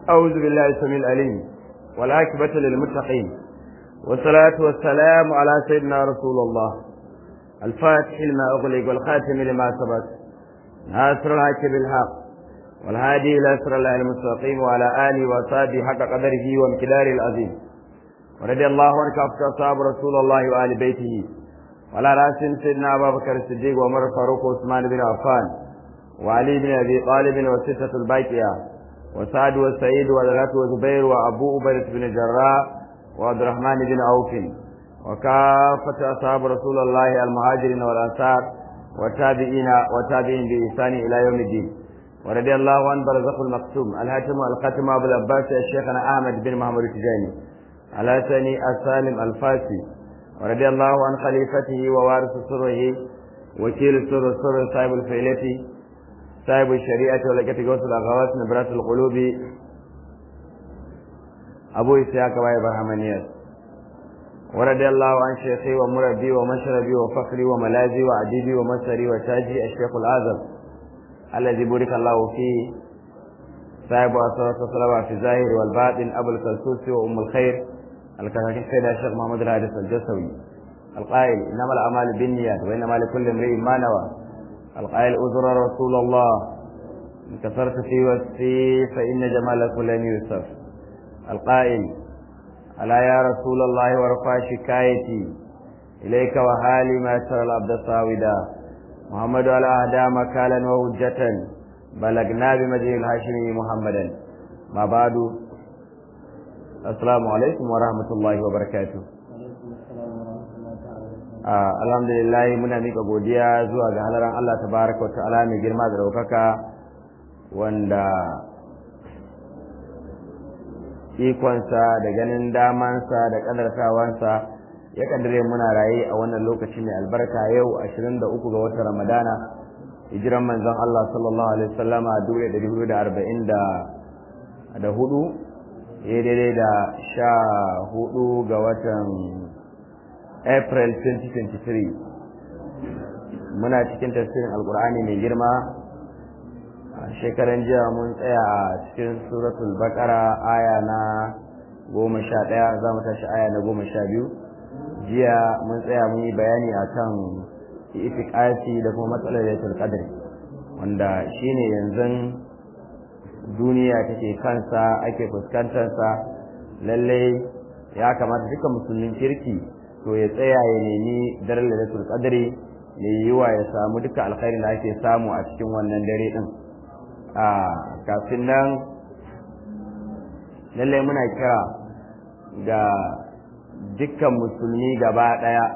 أعوذ بالله السميع العليم والعاقبة للمتقين والصلاة والسلام على سيدنا رسول الله الفاتح لما أغلق والخاتم لما سبق ناصر الحق بالحق والهادي إلى صراط الله المستقيم وعلى آله وصحبه حق قدره وامتداره العظيم ورضي الله عن كافة أصحاب رسول الله وآل بيته وعلى رأسهم سيدنا أبا بكر الصديق وعمر الفاروق وعثمان بن عفان وعلي بن أبي طالب والستة الباقية وسعد والسعيد وذلات وزبير وأبو أبيرة بن جراح وعبد الرحمن بن عوف وكافة أصحاب رسول الله المهاجرين والأنصار والتابعين والتابعين بإحسان إلى يوم الدين ورضي الله عن برزق المقسوم الهاتم والختم أبو العباس الشيخنا أحمد بن محمد التجاني على ثاني السالم الفاسي ورضي الله عن خليفته ووارث سره وكيل سر سر صاحب الفيلة صاحب الشريعة ولكة غوث الأغواس نبرات القلوب أبو إسحاق وابي برهمانيات ورضي الله عن شيخي ومربي ومشربي وفخري وملاذي وعديدي ومسري وتاجي الشيخ الأعظم الذي بارك الله فيه صاحب أسرة الصلاة في الظاهر والباطن أبو الكلسوس وأم الخير الكاتب سيدنا الشيخ محمد الحارث الجسوي القائل إنما الأعمال بالنيات وإنما لكل امرئ ما نوى القائل أزر رسول الله إن كثرت في وصفي فإن جمالك لن يوصف القائل ألا يا رسول الله ورفع شكايتي إليك وحالي ما ترى العبد الصاودا محمد على أهدى مكالا وهجة بلغنا بمجيء الهاشمي محمدا ما بعد السلام عليكم ورحمة الله وبركاته alhamdulillah muna mika godiya zuwa ga halaran Allah tabaraka wa ta'ala mai girma da daukaka wanda ikonsa da ganin damansa da kadartawansa ya kaddare muna raye a wannan lokaci mai albarka yau 23 ga watan Ramadana hijiran manzon Allah sallallahu alaihi wasallama 1440 da hudu ya daidai da sha hudu ga watan April 2023 muna cikin tafsirin alkur'ani mai girma shekaran jiya mun tsaya a cikin suratul baqara aya na goma sha ɗaya za mu tashi aya na goma sha biyu jiya mun tsaya mun yi bayani akan ifiƙasi da kuma matsalar yatul qadr wanda shine yanzu duniya take kansa ake fuskantarsa lallai ya kamata duka musulmin kirki to ya tsaya ya nemi daren lailatul qadri ya yi wa ya samu duka alkhairin da ake samu a cikin wannan dare din a kafin nan lallai muna kira ga dukkan musulmi gaba daya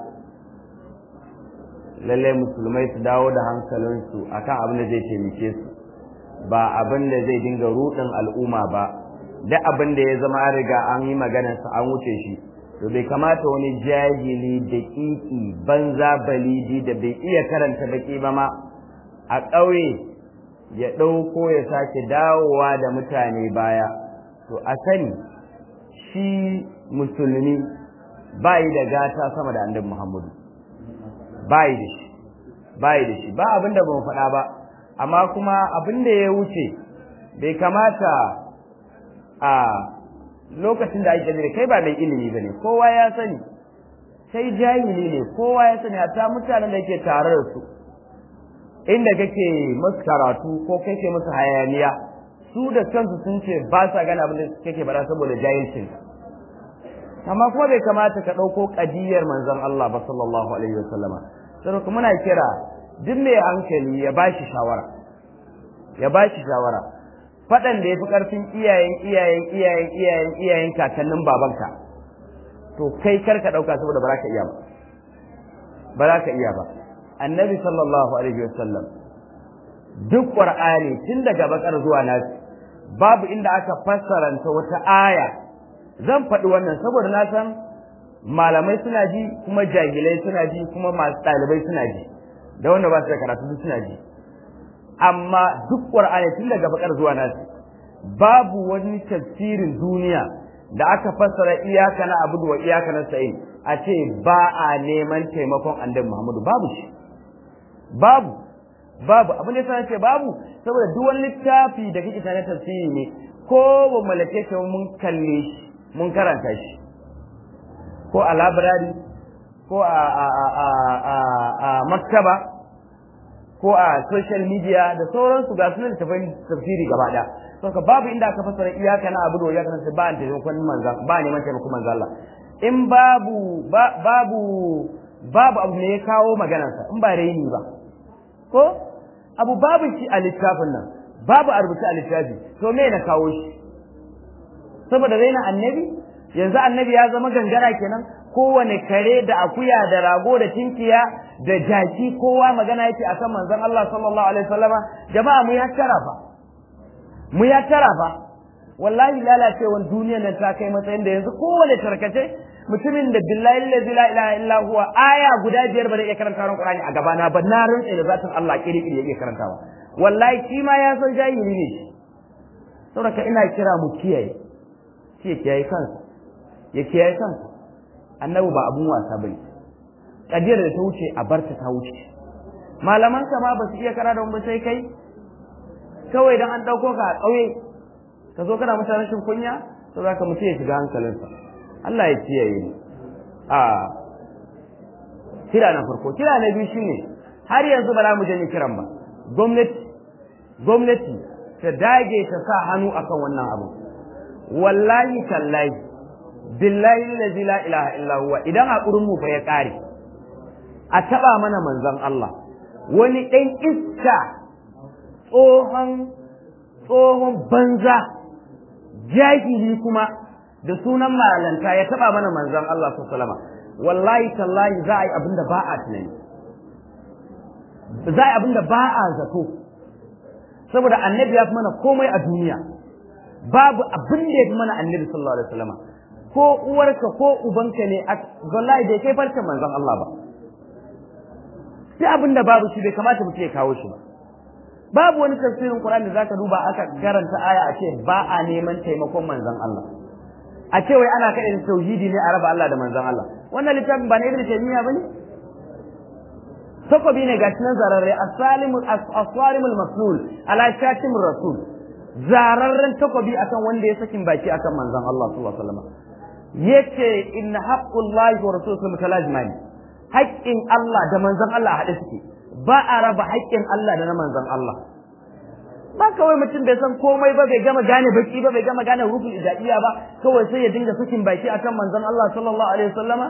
lallai musulmai su dawo da hankalinsu akan abin da zai taimake su ba abin da zai dinga rudin al'umma ba duk abin da ya zama an riga an yi maganarsa an wuce shi to bai kamata wani jahili da kiki banza balidi da bai iya karanta baki ba ma a ƙauye ya ɗauko ya sake dawowa da mutane baya to a sani shi musulmi bayi da gata sama da annabi muhammadu bayi da shi bayi da shi ba abin da ban faɗa ba amma kuma abin da ya wuce bai kamata a lokacin da ake kai ba mai ilimi ba ne kowa ya sani sai jahili ne kowa ya sani hatta mutanen da ke tare da su inda kake musu karatu ko kake musu hayaniya su da kansu sun ce ba sa gane abin da kake bara saboda jahilcin amma kuma bai kamata ka ɗauko ƙadiyar manzon Allah ba sallallahu alaihi wa sallama sai kuma muna kira duk mai hankali ya bashi shawara ya bashi shawara faɗan da ya fi ƙarfin iyayen iyayen iyayen iyayen iyayen kakannin babanka to kai kar ka ɗauka saboda ba za ka iya ba ba za ka iya ba annabi sallallahu alaihi wasallam duk qur'ani tun daga bakar zuwa nasi babu inda aka fassaranta wata aya zan faɗi wannan saboda na san malamai suna ji kuma jahilai suna ji kuma masu ɗalibai suna ji da wanda ba su da karatu suna ji amma duk qur'ani tun daga bakar zuwa nasi babu wani tafsirin duniya da aka fassara iyaka na abudu wa iyaka na sa'in a ce ba a neman taimakon annabi Muhammadu babu shi babu babu abin da yasa ce babu saboda duk wani littafi da kake tare tafsiri ne ko ba malake shi mun kalle shi mun karanta shi ko a library ko a a a a a maktaba ko a social media da sauransu ga sunan tafai tafsiri gaba daya saboda babu inda aka fassara iyaka na abu da iyaka na ba an taimakon manzan ba neman taimakon manzan Allah in babu babu babu abu ne ya kawo maganarsa in ba raini ba ko abu babu shi a littafin nan babu a rubuce a littafi to me na kawo shi saboda raina annabi yanzu annabi ya zama gangara kenan kowane kare da akuya da rago da tinkiya da jaki kowa magana yake akan manzon Allah sallallahu alaihi wasallama jama'a mu ya tarafa mu ya tarafa wallahi lalacewan duniyar nan ta kai matsayin da yanzu kowane tarkace mutumin da billahi allazi la ilaha illa huwa aya guda biyar ba da iya karanta ran Qur'ani a gabana ba na rantsa da zatin Allah kiri kiri yake karantawa wallahi shi ma ya san jahili ne saboda ina kira mu kiyaye shi ya kiyaye kansa ya kiyaye kansa annabi ba abun wasa bane kadiyar da ta wuce a barta ta wuce malaman ka ma ba su iya kara da ba sai kai kawai dan an dauko ka a kauye ka zo kana mutanen shin kunya to zaka mutu ya shiga hankalinsa Allah ya kiyaye ni a kira na farko kira na biyu shine har yanzu ba za mu janye kiran ba gwamnati gwamnati ta dage ta sa hannu akan wannan abu wallahi tallahi billahi allazi la ilaha illa huwa idan hakurin mu fa ya kare a taba mana manzon Allah wani dan iska tsohon tsohon banza jahili kuma da sunan malanta ya taba mana manzon Allah sallallahu alaihi wasallam wallahi tallahi za a yi abinda ba a tunani za a yi abinda ba a zato saboda annabi ya fi mana komai a duniya babu abin da ya fi mana annabi sallallahu alaihi wasallam ko uwarka ko ubanka ne wallahi bai kai farcen manzon Allah ba sai abin da babu shi bai kamata mutum ya kawo shi ba babu wani tafsirin Qur'ani da zaka duba aka karanta aya a ce ba a neman taimakon manzon Allah a ce wai ana kaɗa tauhidi ne a raba Allah da manzon Allah wannan littafin ba na Ibn Taymiyyah bane takobi ne gashi nan zararre asalimu aswarimul maslul ala shatimur rasul zararren takobi akan wanda ya sakin baki akan manzon Allah sallallahu alaihi wasallam yace inna haqqullahi wa rasuluhu mutalazimani haƙƙin Allah da manzon Allah haɗe suke ba a raba haƙƙin Allah da na manzon Allah ba kawai mutum bai san komai ba bai gama gane baki ba bai gama gane rufin ijaiya ba kawai sai ya dinga sakin baki akan manzon Allah sallallahu alaihi wasallama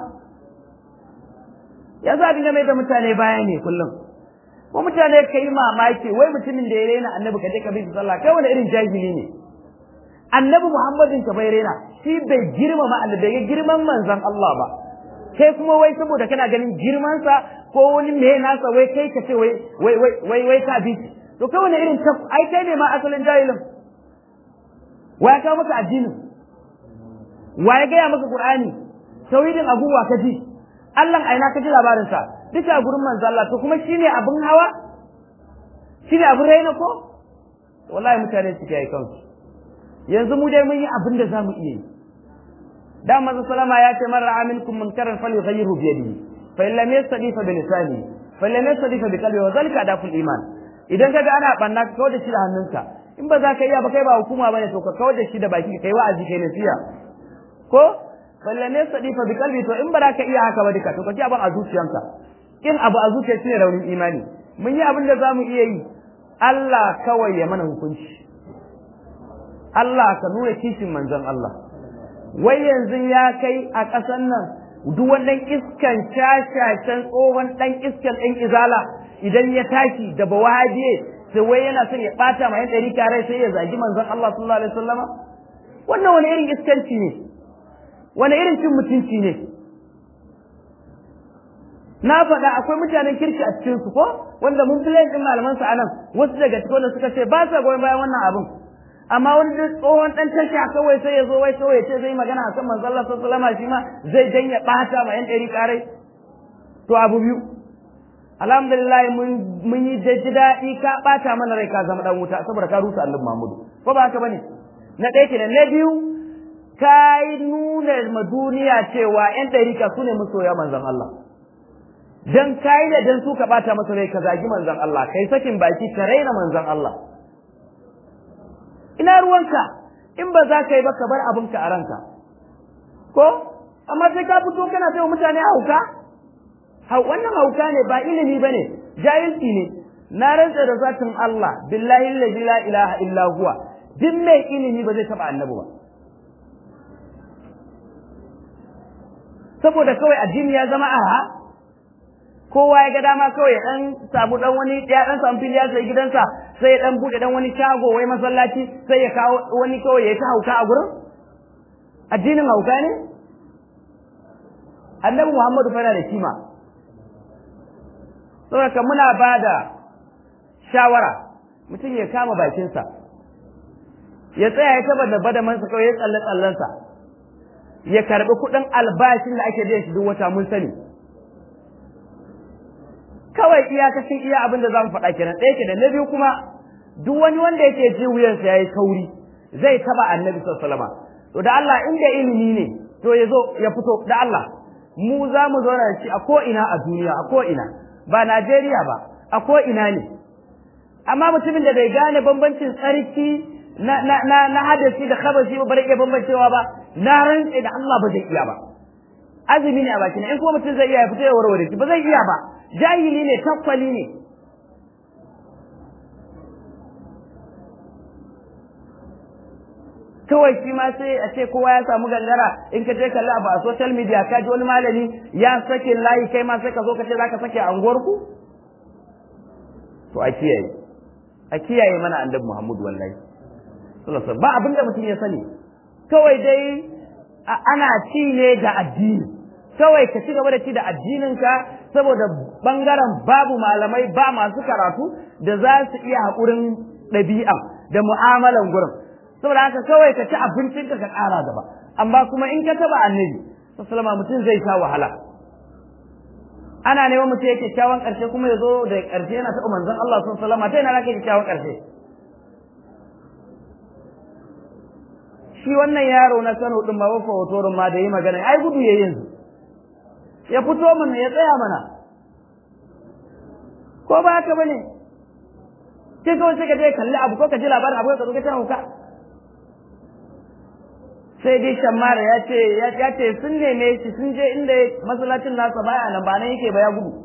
ya za dinga mai da mutane baya ne kullum ko mutane ka yi mamaki wai mutumin da ya rena annabi ka je ka bi sallah kai wani irin jahili ne annabi muhammadin ka bai rena shi bai girmama annabi bai girman manzon Allah ba kai kuma wai saboda kana ganin girmansa ko wani me nasa wai kai ka ce wai wai wai wai ka bi to kai wani irin ta ai kai ne ma asalin jahilin wa ya kawo maka addinin wa ya gaya maka qur'ani tauhidin abubuwa ka ji Allah aina ka ji labarin sa duka gurin manzo Allah to kuma shine abin hawa shine abin raina ko wallahi mutane suke yi kansu yanzu mu dai mun yi abin da zamu iya yi da manzo sallama ya ce man ra'a minkum munkaran falyughayyirhu bi yadihi fa in lam yastadi fa bi lisanihi fa in lam yastadi fa bi qalbihi wa zalika daful iman idan kaga ana banna ka kawar da shi da hannunka in ba za ka iya ba kai ba hukuma bane to ka kawar da shi da baki kai wa'azi kai nasiya ko balle ne sadi fa bi kalbi to in ba za ka iya haka ba duka to ka ji abin a zuciyanka in abu a zuciya shine raunin imani mun yi abin da za mu iya yi Allah kawai ya mana hukunci Allah ka nuna kishin manzon Allah wai yanzu ya kai a ƙasan nan duk wannan iskan shashashen tsohon ɗan iskan ɗan izala idan ya tashi da bawaje sai wai yana son ya ɓata ma yan ɗari kare sai ya zagi manzon Allah sallallahu alaihi wasallama wannan wani irin iskanci ne wani irin cin mutunci ne na faɗa akwai mutanen kirki a cikin su ko wanda mun fi ɗin malaman su anan wasu daga cikin wanda suka ce ba sa goyon bayan wannan abin amma wani da tsohon dan tasha kawai sai ya zo wai kawai ya ce zai magana akan manzo Allah sallallahu alaihi wasallam shi ma zai danya bata ma yan ɗari karai to abu biyu alhamdulillah mun mun yi ji daɗi ka bata mana rai ka zama dan wuta saboda ka rusa annabi Muhammadu ko ba haka bane na ɗaya kenan na biyu ka yi nuna ma duniya cewa yan ɗari ka su ne masoya manzon Allah dan kai da dan su ka bata masa rai ka zagi manzon Allah kai sakin baki ka raina manzon Allah ina ruwanka in ba za ka yi ba ka bar abinka a ranka ko amma sai ka fito kana sai mutane hauka wannan hauka ne ba ilimi ba ne jahilci ne na rantsa da zatin Allah billahi allazi la ilaha illa huwa duk mai ilimi ba zai taba annabi ba saboda kawai addini ya zama aha kowa ya ga dama kawai ya dan samu dan wani ya dan samu fili ya sai gidansa sai ya dan bude dan wani shago wai masallaci sai ya kawo wani kawai ya ta hauka a gurin addinin hauka ne annabi Muhammadu fara da kima saboda muna bada shawara mutum ya kama bakinsa ya tsaya ya taba da badamansa kawai ya tsalle tsallensa ya karbi kuɗin albashin da ake biyan shi duk wata mun sani kawai iyakacin iya abin da za mu faɗa kenan ɗaya ke da na biyu kuma duk wani wanda yake ji wuyansa ya yi kauri zai taba annabi sallallahu to da Allah inda ilimi ne to ya zo ya fito da Allah mu za mu zauna da shi a ko ina a duniya a ko ina ba Najeriya ba a ko ina ne amma mutumin da bai gane bambancin tsarki na na na, na hadasi da khabasi ba bare iya bambancewa ba na rantse da Allah ba zai iya ba azumi ne a bakin in kuma mutum zai iya ya fito ya warware shi ba zai iya ba jahili ne takwali ne kawai shi ma sai a ce kowa ya samu gangara in ka je kalli abu a social media ka ji wani malami ya sake layi kai ma sai ka zo ka ce zaka sake a unguwarku to a kiyaye a kiyaye mana annabi Muhammad wallahi sallallahu ba abin da mutum ya sani kawai dai ana ci ne da addini kawai ka ci gaba da ci da addininka saboda bangaren babu malamai ba masu karatu da za su iya haƙurin ɗabi'a da mu'amalan gurin saboda haka kawai ka ci abincinka ka ƙara gaba amma kuma in ka taba annabi sallama mutum zai sha wahala ana neman mutum yake kyakkyawan ƙarshe kuma ya zo da ƙarshe yana taɓa manzon Allah sallama ta yana nake kyakkyawan ƙarshe shi wannan yaro na Kano din ma wafa hotorin ma da yi magana ai gudu yayin yanzu ya fito mana ya tsaya mana ko ba haka bane sai kawai sai ka je kalli abu ko ka ji labarin abu ka zo ka tana hauka sai dai shammara ya ce ya ce sun neme shi sun je inda masallacin nasa baya nan ba nan yake ba ya gudu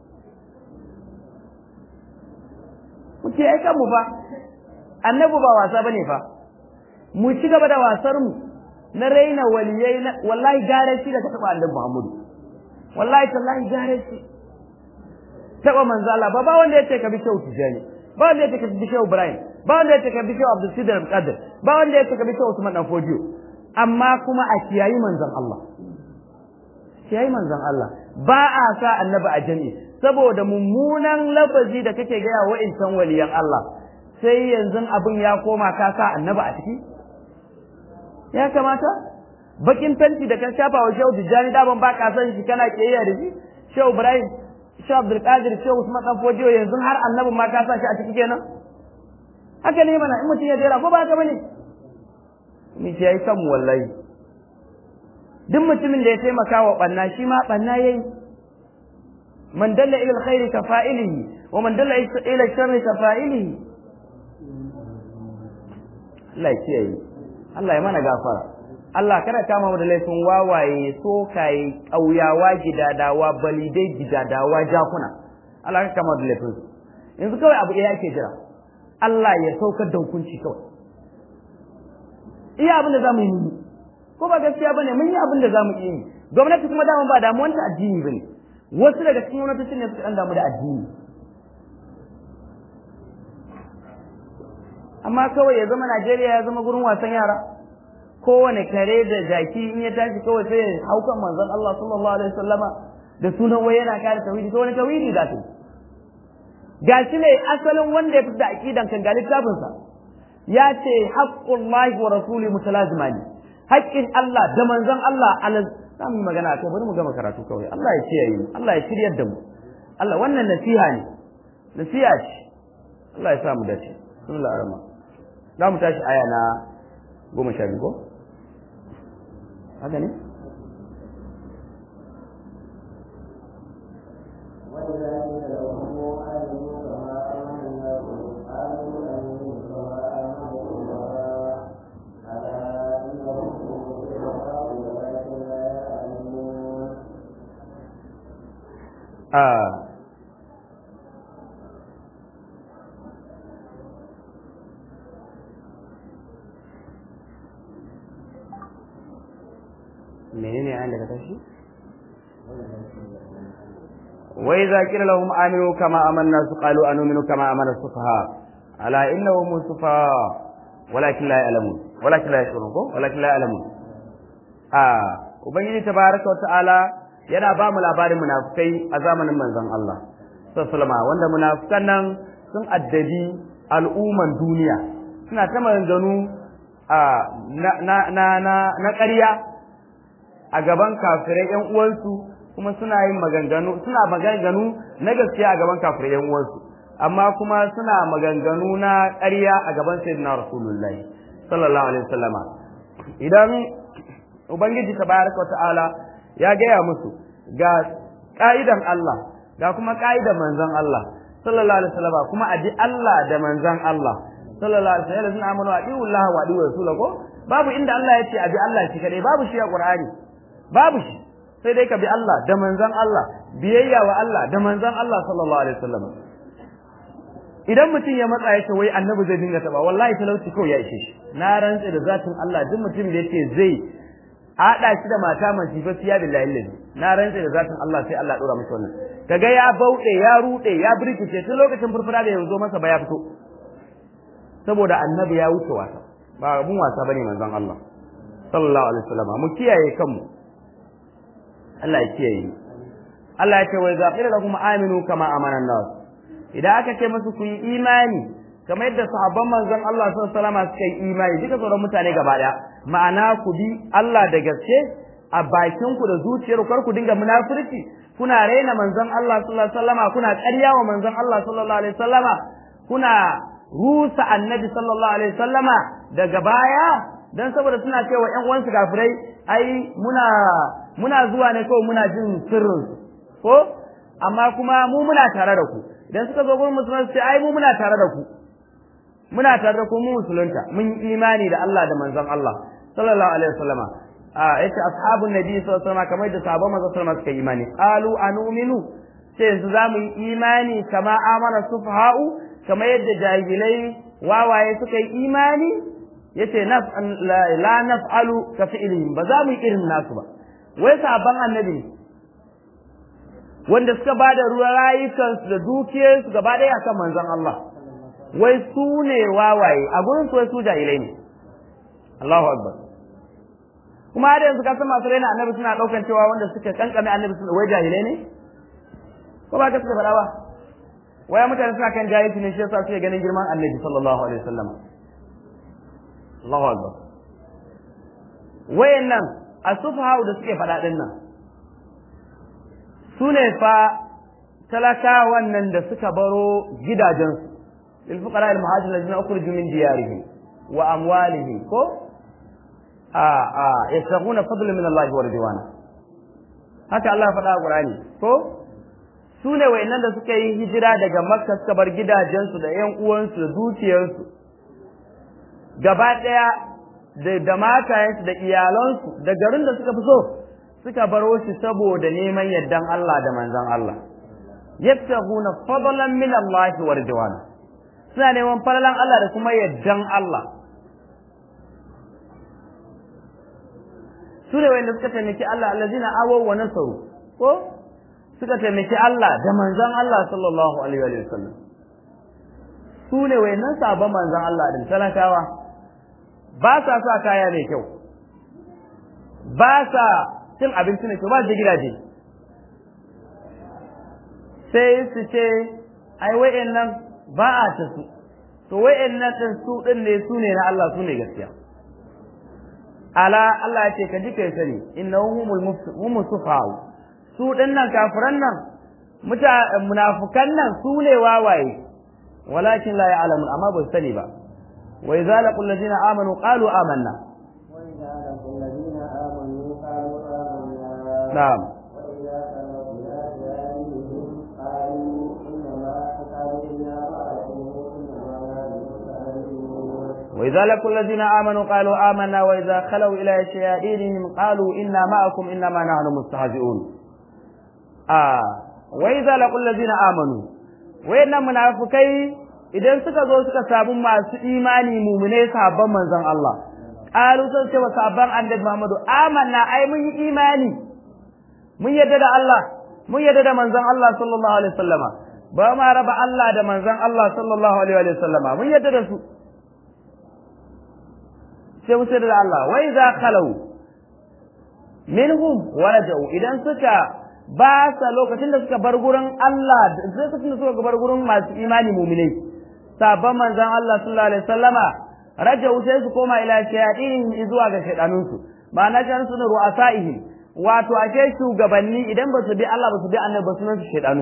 mu ce ai kanmu fa annabi ba wasa bane fa mu ci gaba da wasar mu na raina waliyai wallahi gare shi da ka taba annabi Muhammadu wallahi tallahi gare shi taba manzo Allah ba ba wanda yace ka bi shehu tijani ba wanda yace ka bi shehu Ibrahim ba wanda yace ka bi shehu Abdul Sidar Qadir ba wanda yace ka bi shehu Usman dan Fodiyo amma kuma a kiyayi manzon Allah kiyayi manzon Allah ba a sa annabi a jami'i saboda mummunan lafazi da kake gaya wa insan waliyan Allah sai yanzu abin ya koma ka sa annabi a ciki ya kamata bakin fenti da kan shafa wa shehu Tijjani daban ba ka san shi kana kiyayya da shi shehu Ibrahim shehu Abdul Qadir shehu Usman dan Fodiyo yanzu har annabi ma ka sa shi a ciki kenan haka ne mana in mutum ya jera ko ba haka bane mu ce yayi kanmu wallahi duk mutumin da ya taimaka wa banna shi ma banna yayi man dalla ila alkhairi ka fa'ilihi wa man dalla ila sharri ka fa'ilihi Allah ya kiyaye Allah ya mana gafara Allah kada kama mu da laifin wawaye sokaye ƙauyawa gidadawa balidai gidadawa jakuna Allah ka kama da laifin yanzu kawai abu ɗaya ake jira Allah ya saukar da hukunci kawai iya abin da za mu yi ko ba gaskiya bane mun yi abin da za mu yi gwamnati kuma dama ba damuwar ta addini bane wasu daga cikin gwamnatocin ne suka dan damu da addini amma kawai ya zama Najeriya ya zama gurin wasan yara kowane kare da jaki in ya tashi kawai sai ya hau kan manzon Allah sallallahu alaihi wasallama da sunan wai yana kare tauhidi to wani tauhidi za ta gashi ne asalin wanda ya fi da aqidan kan ga littafinsa ya ce haqqullahi wa rasuli mutalazimani haƙƙin Allah da manzon Allah ala za mu yi magana kai bari mu gama karatu kawai Allah ya kiyaye mu Allah ya shiryar da mu Allah wannan nasiha ne nasiha ce Allah ya sa mu dace bismillah arrahman za mu tashi aya na goma sha biyu ko haka ne menene ayan da ka tashi wa idza qila lahum aminu kama amanna su qalu anu'minu kama amana sufaha ala innahum sufaha walakin la ya'lamun walakin la yashurun ko walakin la ya'lamun a ubangiji tabaraka wa ta'ala yana ba mu labarin munafikai a zamanin manzon Allah sallallahu wanda munafikan nan sun addabi al'umman duniya suna ta maganganu a na na na na ƙarya a gaban kafirai ƴan uwansu kuma suna yin maganganu suna maganganu na gaskiya a gaban kafirai ƴan uwansu amma kuma suna maganganu na ƙarya a gaban sayyidina rasulullahi sallallahu alaihi wasallama idan ubangiji tabaraka wa ta'ala ya gaya musu ga ka'idan Allah ga kuma ka'idan manzon Allah sallallahu alaihi wasallam kuma aji Allah da manzon Allah sallallahu alaihi wasallam sun amanu wa diu Allah wa diu rasulahu babu inda Allah ya ce abi Allah shi kadai babu shi a Qur'ani babu shi sai dai ka bi Allah da manzon Allah biyayya wa Allah da manzon Allah sallallahu alaihi wasallam idan mutum ya matsa ya ce wai annabi zai dinga taba wallahi talauci kawai ya ishe shi na rantse da zatin Allah duk mutum da yake zai haɗa shi da mata masifasiya billahi lillahi na rantse da zatin Allah sai Allah dora masa wannan kaga ya bauɗe ya ruɗe ya birkice tun lokacin furfura da yanzu masa ba ya fito saboda annabi ya wuce wasa ba abun wasa bane manzon Allah sallallahu alaihi wasallam mu kiyaye kanmu Allah ya kiyaye Allah ya ce wa idza qila lakum aminu kama amana nas idan aka ce musu ku yi imani kamar yadda sahabban manzon Allah sallallahu alaihi wasallam suka yi imani duka sauran mutane gaba daya ma'ana ku bi Allah da gaske a bakin ku da zuciyar kar ku dinga munafurci kuna raina manzon Allah sallallahu alaihi wasallama kuna ƙarya wa manzon Allah sallallahu alaihi wasallama kuna rusa annabi sallallahu alaihi wasallama daga baya dan saboda suna cewa ƴan uwansu kafirai ai muna muna zuwa ne kawai muna jin sirrin ko amma kuma mu muna tare da ku idan suka zo gurin musulmai sai ai mu muna tare da ku muna tare da ku mu musulunta mun yi imani da Allah da manzon Allah sallallahu alaihi wasallama a yace ashabun nabi sallallahu alaihi wasallama kamar da sahabban manzon sallallahu suka yi imani qalu anu'minu sai yanzu za mu yi imani kama amana sufaha'u kamar yadda jahilai wawaye suka yi imani yace la naf'alu ka fi'lihim ba za mu yi irin nasu ba wai sahabban annabi wanda suka bada ruwa rayukansu da dukiyarsu gaba ɗaya akan manzon Allah wai su ne wawaye a gurin su wai su jahilai ne Allahu akbar kuma har yanzu ka san masu raina annabi suna daukan cewa wanda suka kankame annabi suna wai jahilai ne ko ba ka suka faɗa ba waya mutane suna kan jahilci ne shi yasa suke ganin girman annabi sallallahu alaihi wasallam Allahu akbar wayannan asufaha da suke faɗa din nan su ne fa talakawan nan da suka baro gidajensu للفقراء المهاجرين الذين أخرجوا من ديارهم وأموالهم كو آه آه يبتغون فضلا من الله ورضوانه haka Allah faɗa a Qur'ani ko su ne wayannan da suka yi hijira daga Makka suka bar gidajensu da ƴan uwansu da dukiyarsu gaba ɗaya da da matayensu da iyalansu da garin da suka fi so suka baro shi saboda neman yardan Allah da manzon Allah yabtaguna fadlan min Allah wa ridwana suna neman falalan Allah da kuma yardan Allah su ne wanda suka taimaki Allah allazina awaw wa nasaru ko suka taimaki Allah da manzon Allah sallallahu alaihi wa sallam su ne wayannan sabon manzon Allah din talakawa ba sa sa kaya mai kyau ba sa cin abinci mai kyau ba su gidaje sai su ce ai wayannan ba a ta su to wayannan din su din ne su ne na Allah su ne gaskiya ala Allah ya ce ka ji kai sani innahu humul sufahau su dinnan kafiran nan muta munafikan nan su ne wawaye walakin la ya'lamun amma ba sani ba wa idza laqul ladina amanu qalu amanna na'am وإذا لقوا الذين آمنوا قالوا آمنا وإذا خلوا إلى شياطينهم قالوا إنا معكم إنما نحن مستهزئون آه وإذا لقوا الذين آمنوا وإن منافقين idan suka zo suka samu masu imani mumune sabon manzon Allah qalu sun ce wa sabban annabi Muhammadu amanna ai mun yi imani mun yadda da Allah mun yadda da manzon Allah sallallahu alaihi wasallama ba ma raba Allah da manzon Allah sallallahu alaihi wasallama mun yadda da su sai mun da Allah wa idza khalu minhum warajau idan suka ba sa lokacin da suka bar gurin Allah lokacin da suka bar gurin masu imani mu'minai sabon manzon Allah sallallahu alaihi wasallama rajau sai su koma ila shayatin zuwa ga shaydanunsu ma'ana jan su ru'asaihim wato ake shugabanni idan ba su bi Allah ba su bi annabi ba sunan su shaydanu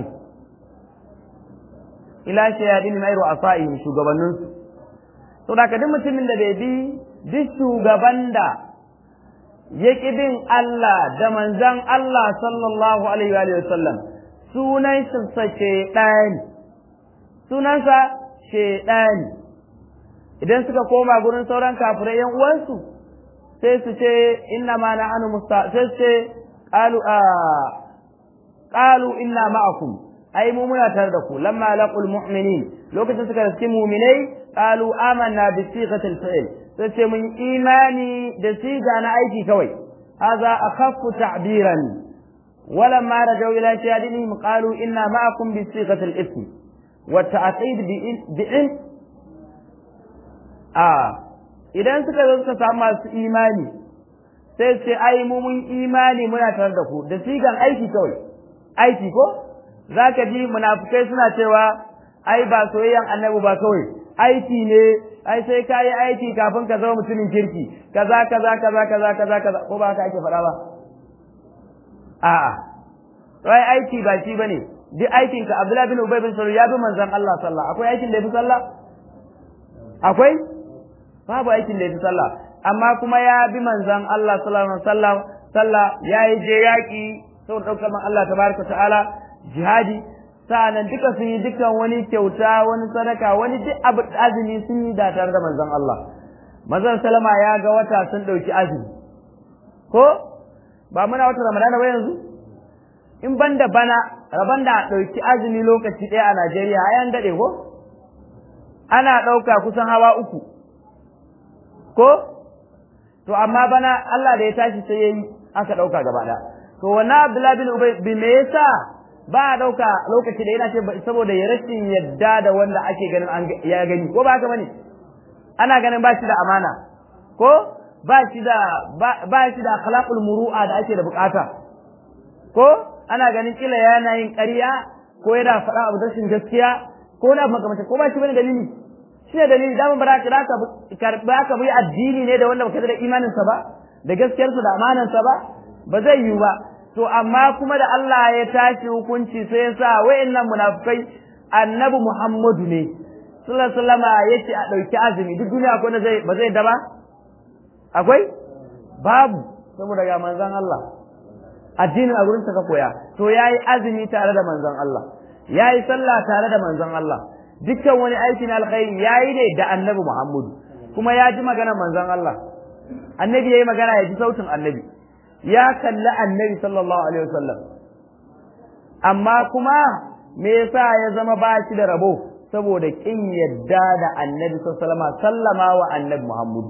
ila shayatin mai ru'asaihim shugabanninsu to da duk mutumin da bai bi duk shugaban da ya bin Allah da manzan Allah sallallahu alaihi wa sallam sunan sa shaydani sunansa shaydani idan suka koma gurin sauran kafirai yan uwansu sai su ce inna ma na'anu musta sai su ce qalu a qalu inna ma'akum ai mu muna tare da ku lamma laqul mu'minin lokacin suka riski mu'minai qalu amanna bi sighatil fi'l sai ce mun imani da siga na aiki kawai hadha akhaffu ta'biran ولما رجعوا إلى شهادتهم قالوا إنا معكم بصيغة الاسم والتعقيد بعلم a idan suka zo suka samu masu imani sai ce ai mu mun imani muna tare da ku da sigan aiki kawai aiki ko zaka ji munafukai suna cewa ai ba soyayyan annabi ba kawai aiki ne ai sai ka yi aiki kafin ka zama mutumin kirki kaza kaza kaza kaza kaza kaza ko ba haka ake faɗa ba a'a wai aiki ba shi bane duk aikin ka Abdullahi bin Ubay bin Salul ya bi manzon Allah sallah akwai aikin da ya fi sallah akwai babu aikin da ya fi sallah amma kuma ya bi manzan Allah sallallahu alaihi wasallam sallah ya yi je yaƙi saboda ɗaukar man Allah tabaraka ta'ala jihadi sa'annan duka sun yi dukkan wani kyauta wani sadaka wani duk abu azumi sun yi da tare da manzan Allah manzon salama ya ga wata sun ɗauki azumi ko ba muna wata ramadana ba yanzu in banda bana raban da ɗauki azumi lokaci ɗaya a Najeriya ai an daɗe ko ana ɗauka kusan hawa uku ko to amma bana Allah da ya tashi sai yayi aka ɗauka gaba ɗaya to wannan Abdullahi bin Ubay bi me yasa ba a ɗauka lokaci da yana ce saboda ya rashin yadda da wanda ake ganin an ya gani ko ba haka bane ana ganin ba shi da amana ko ba shi da ba shi da akhlaqul muru'a da ake da bukata ko ana ganin kila yana yin ƙarya ko yana faɗa abu rashin gaskiya ko na makamata ko ba shi bane dalili shi ne dalili daman ba za ka ba ka bi addini ne da wanda baka da imaninsa ba da gaskiyarsa da amanansa ba ba zai yiwu ba to amma kuma da Allah ya tashi hukunci sai ya sa wayannan munafikai annabi Muhammadu ne sallallahu alaihi wasallam yace a dauki azumi duk duniya akwai zai ba zai da ba akwai babu saboda ga manzon Allah addinin a gurin ka koya to yayi azumi tare da manzon Allah yayi sallah tare da manzon Allah dukkan wani aikin alkhairi yayi ne da annabi Muhammadu kuma ya ji maganar manzon Allah annabi yayi magana ya ji sautin annabi ya kalli annabi sallallahu alaihi wasallam amma kuma me yasa ya zama ba shi da rabo saboda kin yadda da annabi sallallahu alaihi wasallam sallama wa annabi Muhammadu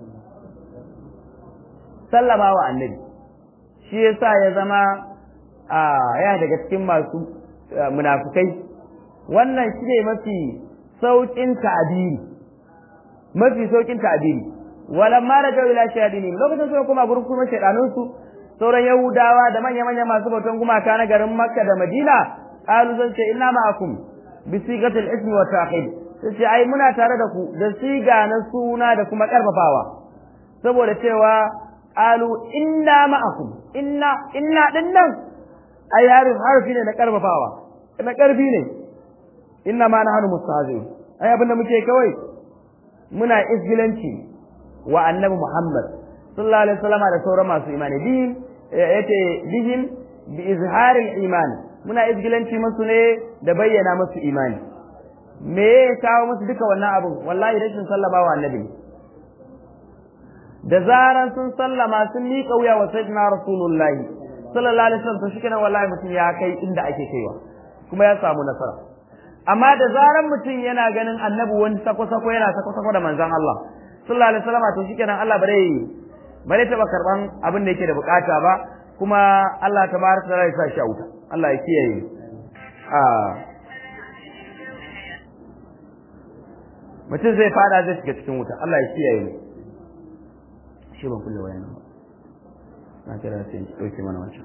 sallama wa annabi shi yasa ya zama ya daga cikin masu munafukai wannan shi ne mafi sauƙin ta'abiri mafi sauƙin ta'abiri walan ma da ila shayadini lokacin suka kuma gurin kuma shaydanun su sauran yahudawa da manya manya masu bautan gumaka na garin makka da madina qalu zan ce inna ma'akum bi sigatil ismi wa ta'qib sai ce ai muna tare da ku da siga na suna da kuma karfafawa saboda cewa qalu inna ma'akum inna inna dinnan ai harfi ne na karfafawa na karfi ne inna ma nahnu mustahzi'un ai abinda muke kawai muna isgilanci wa annabi Muhammad sallallahu alaihi wasallam da sauran masu imani bi yace bihim bi izharil iman muna isgilanci musu ne da bayyana musu imani me ya kawo musu duka wannan abin wallahi rashin sallama wa annabi da zaran sun sallama sun miƙa wuya wa sayyidina rasulullahi sallallahu alaihi wasallam to shikenan wallahi mutum ya kai inda ake kaiwa kuma ya samu nasara amma da zaran mutum yana ganin annabi wani sako-sako yana sako-sako da manzon Allah sallallahu alaihi wasallam to shikenan Allah bare bare taba karban abin da yake da bukata ba kuma Allah tabaraka ta'ala ya sa shi a wuta Allah ya kiyaye a mutum zai fada zai shiga cikin wuta Allah ya kiyaye mu shi ban kulle wayan ba na kira sai dauke mana wancan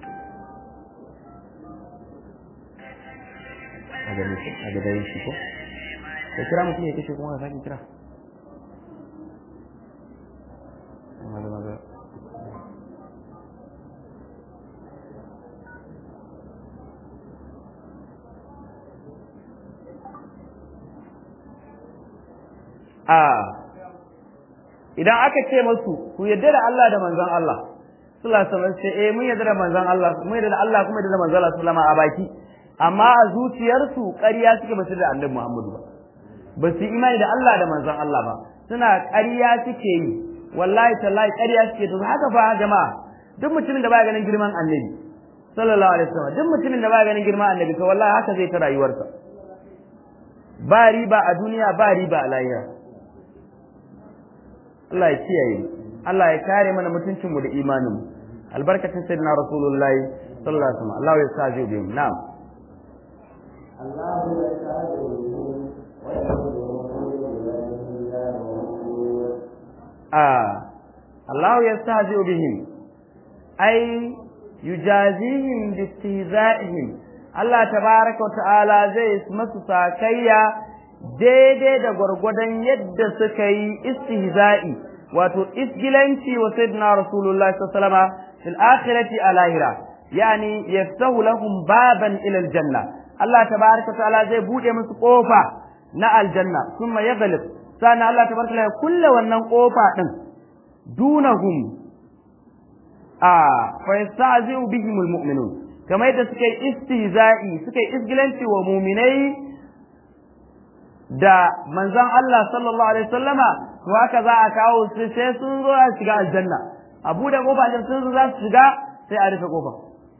a ga mutum a ga dai shi ko ka kira mutum ya kashe kuma ka sake kira maza maza a idan aka ce masu ku yadda da Allah da manzon Allah sallallahu alaihi wasallam sai eh mun yadda da manzon Allah mun yadda da Allah kuma yadda da manzon Allah sallama a baki amma a zuciyarsu ƙarya suke ba su da Annabi Muhammadu ba ba su imani da Allah da manzon Allah ba suna ƙarya suke yi wallahi tallahi ƙarya suke to haka fa jama'a duk mutumin da baya ganin girman Annabi sallallahu alaihi wasallam duk mutumin da baya ganin girman Annabi to wallahi haka zai ta rayuwarsa ba riba a duniya ba riba a lahira Allah ya kiyaye Allah ya kare mana mutuncin mu da imanin mu albarkacin sayyidina rasulullahi sallallahu alaihi wasallam Allah ya sa ji bihim na'am الله يستهزئ ah Allah ya sa ji bihim ai yujazihim bi istihza'ihim Allah tabaraka wa ta'ala zai masu sakayya daidai da gwargwadon yadda suka yi istihza'i wato isgilanci wa sayyidina rasulullahi sallallahu alaihi wasallam fil akhirati alahira yani yaftahu lahum baban ila aljanna Allah tabaraka ta'ala zai bude musu kofa na aljanna kuma ya galib sannan Allah tabaraka ya kulle wannan kofa din dunahum a fa yastazi'u bihim almu'minun kamar yadda suka yi istihza'i suka yi isgilanci wa mu'minai da manzon Allah sallallahu alaihi wasallama to haka za a kawo su sai sun zo a shiga aljanna a bude kofa din sun zo za su shiga sai a rufe kofa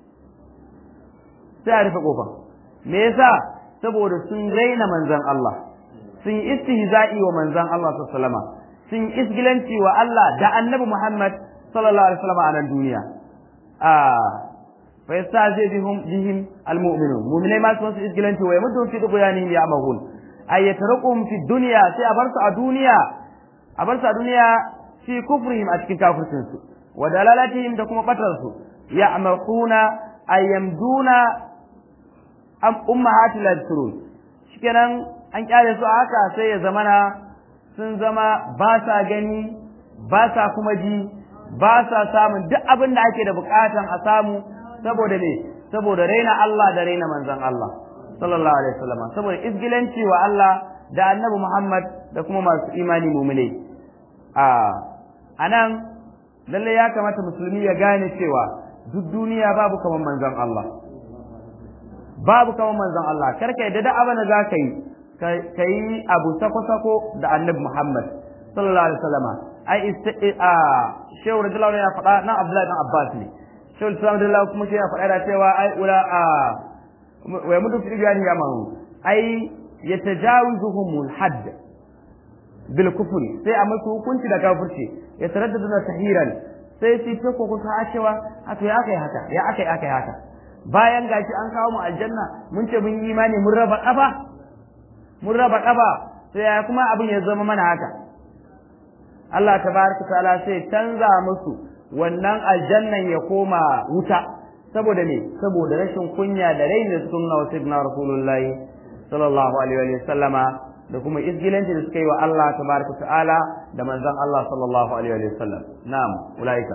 sai a rufe kofa me yasa saboda sun raina manzon Allah sun yi istihza'i wa manzon Allah sallallahu alaihi wasallama sun yi isgilanci wa Allah da annabi Muhammad sallallahu alaihi wasallama a nan duniya a fa yastazi bihum bihim almu'minun mu'minai ma su wasu isgilanci wa yamuddu fi dughyanihim ya'mahun ay yatrukum fi dunya sai a bar su a duniya a bar su a duniya fi kufrihim a cikin kafircin su wa dalalatihim da kuma batar su ya'maquna ay yamduna am ummahatil yadhkurun shikenan an kyale su a haka sai ya zamana sun zama ba sa gani ba sa kuma ji ba sa samun duk abin da ake da bukatan a samu saboda ne saboda raina Allah da raina manzon Allah sallallahu alaihi wasallam saboda izgilanci wa Allah da annabi Muhammad da kuma masu imani mu'minai a anan lalle ya kamata musulmi ya gane cewa duk duniya babu kaman manzon Allah babu kaman manzon Allah karka yadda da abin da zaka yi ka yi abu sako-sako da annabi Muhammad sallallahu alaihi wasallam ai a shehu radiyallahu ya faɗa nan Abdullahi dan Abbas ne shehu Islam radiyallahu kuma shi ya faɗa da cewa ai ula a wa mudu fi biyani ya mahu ai yatajawizuhum al-hadd bil kufri sai a musu hukunci da kafirci ya taraddadu na sahiran sai su ta ko kusa a cewa a to ya akai haka ya akai akai haka bayan gashi an kawo mu aljanna mun ce mun yi imani mun raba kafa mun raba kafa sai ya kuma abin ya zama mana haka Allah tabaraka ta'ala sai canza musu wannan aljannan ya koma wuta saboda ne saboda rashin kunya da rainin sunna wa sayyidina rasulullahi sallallahu alaihi wa sallama da kuma izgilanci da suka yi wa Allah tabaraka ta'ala da manzon Allah sallallahu alaihi wa sallam na'am ulaika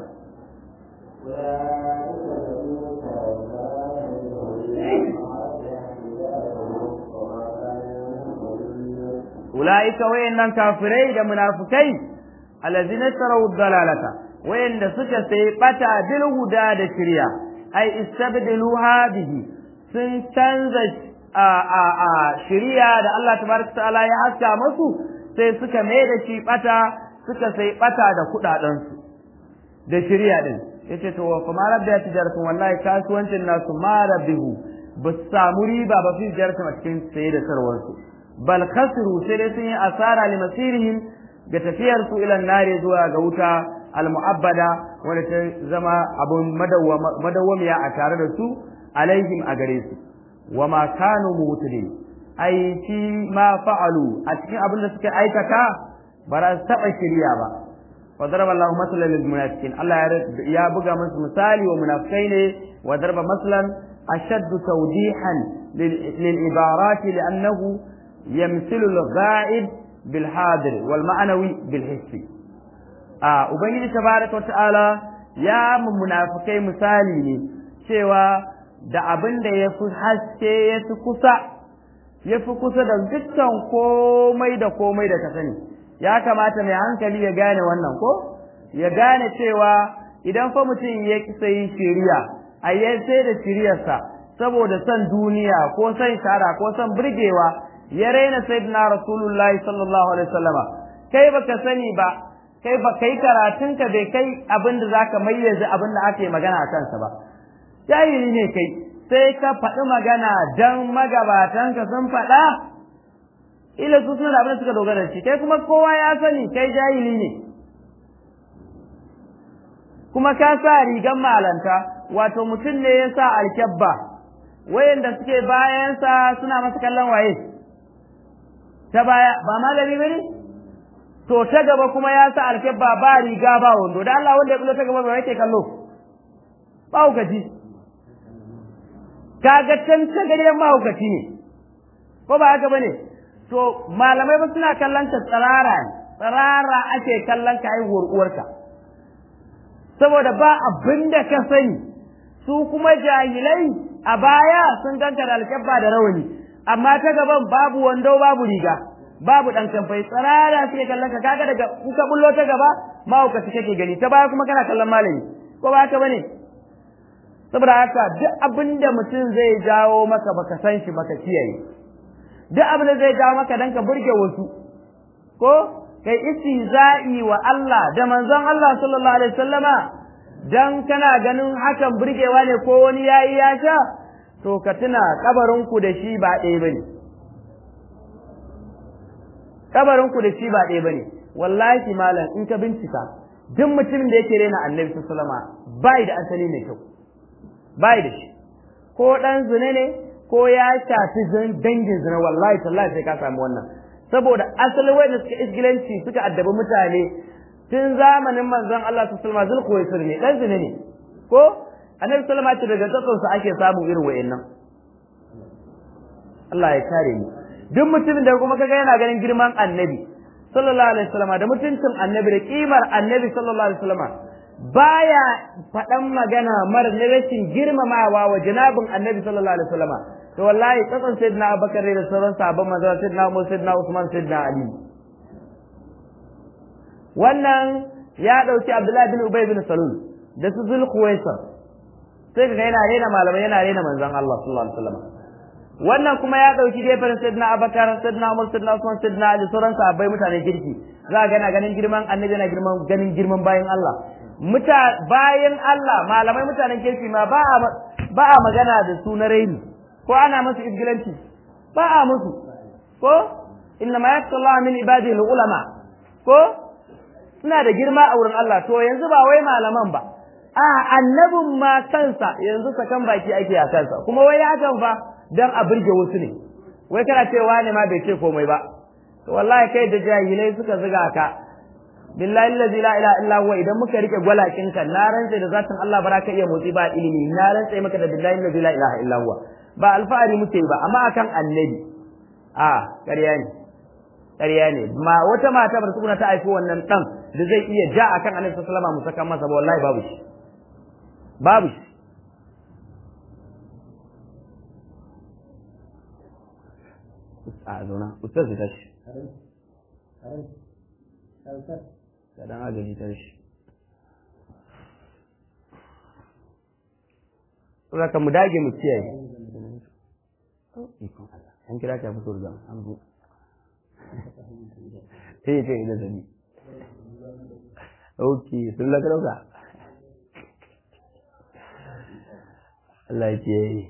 ulaika wayannan kafirai da munafikai allazina tarawu dalalata wayanda suka sai bata bil huda da shirya ai istabdiluha bihi sun canza a a a shiriya da Allah tabaraka ta'ala ya haska musu sai suka mai da shi bata suka sai bata da kudaden su da shiriya din yace to kuma rabbi tijaratun wallahi kasuwancin nasu ma rabbihu ba su samu riba ba fi tijaratun a cikin saye da sarwar su bal khasiru sai dai sun yi asara li masirihim ga tafiyar su ila nare zuwa ga wuta al-mu'abbada wanda ta zama abun madawwamiya a tare da su alaihim a gare su wa ma kanu mutadin ai fi ma fa'alu a cikin abin da suka aikata ba za su taɓa shirya ba wa daraba Allahu masalan lil munafiqin Allah ya buga musu misali wa munafikai ne wa daraba masalan ashaddu tawdihan lil ibarat li'annahu yamthilu al-ghaib bil hadir wal ma'nawi bil hissi a ubangiji tabaraka wa ta'ala ya munafikai misali ne cewa da abin da ya fi haske ya fi kusa ya fi kusa da dukkan komai da komai da ka sani ya kamata mai hankali ya gane wannan ko ya gane cewa idan fa mutum ya kisa yin shiriya a yi sai da shiriyarsa saboda son duniya ko son shara ko son burgewa ya raina sayyidina rasulullahi sallallahu alaihi wasallama kai baka sani ba kai ba kai karatunka bai kai abin da zaka mayyaze abin da ake magana a kansa ba jahili ne kai sai ka faɗi magana dan magabatanka sun faɗa ila su suna da abin da suka dogara shi kai kuma kowa ya sani kai jahili ne kuma ka sa rigan malanta wato mutum ne ya sa alkyabba wayanda suke bayansa suna masa kallon waye ta baya ba malami ba ne to ta gaba kuma ya sa alkyabba ba riga ba wando da Allah wanda ya kulo ta gaba ba yake kallo ba hukaci kaga can ta gari mahaukaci ne ko ba haka bane to malamai ba suna kallon ta tsirara ne tsirara ake kallon ka haihuwar uwarka saboda ba abin da ka sani su kuma jahilai a baya sun ganka da alkyabba da rawani amma ta gaban babu wando babu riga babu dan kamfai tsirara suke kallon ka kaga daga kuka bullo ta gaba mahaukaci kake gani ta baya kuma kana kallon malami ko ba haka bane saboda haka duk abin da mutum zai jawo maka baka san shi baka kiyaye duk abin da zai jawo maka dan ka burge wasu ko kai istihza'i wa Allah da manzon Allah sallallahu alaihi wasallama dan kana ganin hakan burgewa ne ko wani yayi ya sha to ka tuna kabarin ku da shi ba ɗaya bane kabarin ku da shi ba ɗaya bane wallahi malam in ka bincika duk mutumin da yake rena annabi sallallahu alaihi wasallama bai da asali mai kyau bai da shi ko dan zina ne ko ya shafi dangin zina wallahi tallahi sai ka samu wannan saboda asalin wanda suka isgilanci suka addabi mutane tun zamanin manzon Allah sallallahu alaihi wasallam zulkuwaisir ne dan zina ne ko annabi sallallahu alaihi wasallam daga tsatson ake samun irin wayannan Allah ya kare mu duk mutumin da kuma kaga yana ganin girman annabi sallallahu alaihi wasallam da mutuncin annabi da kimar annabi sallallahu alaihi wasallam baya faɗan magana mara na rashin girmamawa wa janabin annabi sallallahu alaihi wasallam to wallahi tsakan sayyidina abubakar da sauran sahabban manzo sayyidina umar sayyidina usman sayyidina ali wannan ya dauki abdullahi bin ubay bin salul da su zul khuwaisa sai kaga yana rena malamai yana rena manzon Allah sallallahu alaihi wasallam wannan kuma ya dauki gefen sayyidina abubakar sayyidina umar sayyidina usman sayyidina ali sauran sahabbai mutanen kirki za ga yana ganin girman annabi yana girman ganin girman bayan Allah muta bayan Allah malamai mutanen kirki ma ba a ba a magana da su na raini ko ana musu izgilanci ba a musu ko inna ma yasallahu min ibadihi ulama ko suna da girma a wurin Allah to yanzu ba wai malaman ba a annabin ma kansa yanzu sakan baki ake a kansa kuma wai ya kan fa dan a burge wasu ne wai kana cewa ne ma bai ce komai ba to wallahi kai da jahilai suka zuga ka billahi allazi la ilaha illa huwa idan muka rike gwalakin ka na rantsa da zatin Allah ba ka iya motsi ba ilimi na rantsa maka da billahi allazi la ilaha illa huwa ba alfahari muke ba amma akan annabi a ƙarya ne ƙarya ne ma wata mata bar tukuna ta haifi wannan dan da zai iya ja akan annabi sallallahu alaihi wasallam mu saka masa ba wallahi babu shi babu shi a zauna ustaz ta shi da dan agaji ta shi Saka mu dage mu kiyaye. Ikon Allah. An kira ta fito da an zo. Eh ce da zabi. Okay, sun la dauka. Allah ya kiyaye.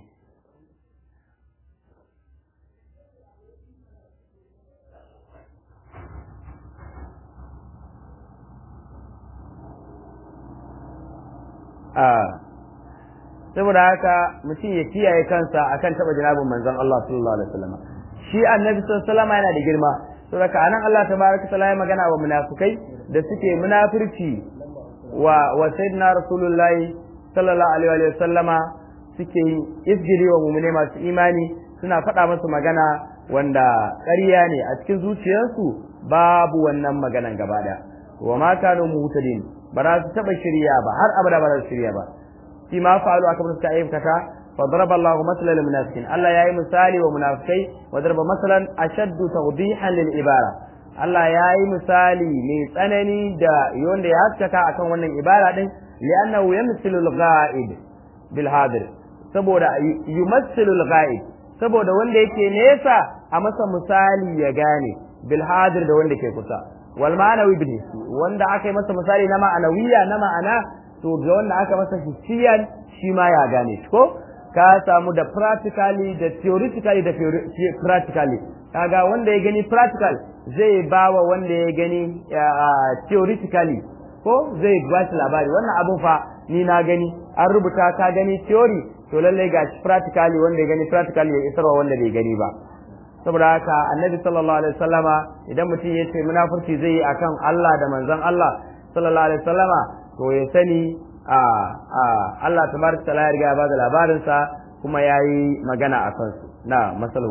saboda haka mutum ya kiyaye kansa akan taba jinabin manzon Allah sallallahu alaihi wasallam shi annabi sallallahu alaihi wasallam yana da girma saboda anan Allah tabaraka taala ya magana wa munafikai da suke munafirci wa wa sayyidina rasulullahi sallallahu alaihi wasallama suke isgiri wa mu'mine masu imani suna faɗa musu magana wanda ƙarya ne a cikin zuciyarsu babu wannan maganan gaba ɗaya wa ma kanu muhtadin ba za su taɓa shirya ba har abada ba za su shirya ba fi ma fa'alu aka bar suka aikata fa daraba Allahu masalan lil munafiqin Allah yayi misali wa munafikai wa daraba masalan ashaddu tawdihan lil ibara Allah yayi misali mai tsanani da wanda ya haskaka akan wannan ibara din li'annahu yamthilu al-ghaib bil hadir saboda yumassilu al-ghaib saboda wanda yake nesa a masa misali ya gane bil hadir da wanda ke kusa wal ma'anawi bil wanda aka yi masa misali na ma'anawiya na ma'ana to ga wanda aka masa hissiyan shi ma ya gane ko ka samu da practically da theoretically da practically kaga wanda ya gani practical zai bawa wanda ya gani theoretically ko zai ba shi labari wannan abun fa ni na gani an rubuta ka gani theory to lallai ga practically wanda ya gani practically ya isarwa wanda bai gani ba saboda haka annabi sallallahu alaihi wasallama idan mutum ya ce munafurci zai yi akan Allah da manzon Allah sallallahu alaihi wasallama to ya sani a a Allah tabaraka taala ya riga ya bada labarin sa kuma yayi magana a kansu na masalahu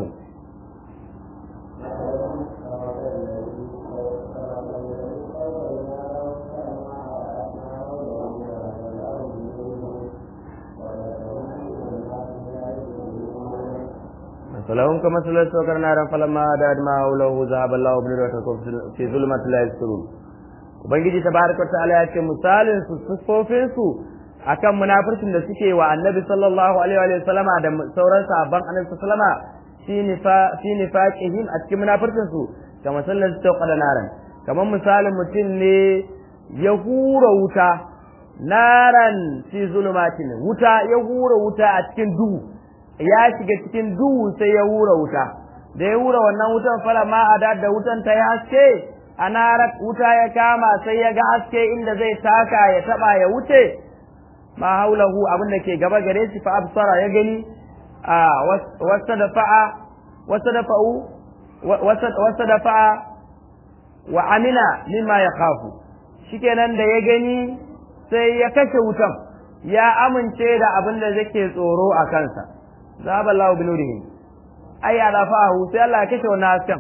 فلهم كمثل السكر نارا فلما داد ما حوله ذهب الله بنورهم في ظلمة لا يبصرون ubangiji tabaraka ta'ala ya ce misalin su sufofin su akan munafircin da suke wa annabi sallallahu alaihi wa sallama da sauran sahabban annabi sallama fi nifa fi nifaqihim a cikin munafircin su kamar sallan su tauqa da naran kamar misalin mutum ne ya hura wuta naran fi zulumatin wuta ya hura wuta a cikin duhu ya shiga cikin duhu sai ya hura wuta da ya hura wannan wutan fara ma a da wutan ta ya haske a narar wuta ya kama sai ya ga haske inda zai taka ya taba ya wuce ma haulahu abin da ke gaba gare shi fa absara ya gani a wasa da fa'a wasa da fa'u wasa da fa'a wa amina mimma ya khafu shikenan da ya gani sai ya kashe wutan ya amince da abin da yake tsoro a kansa zaba Allah bi nurihi ay ala fa'ahu sai Allah ya kashe wannan hasken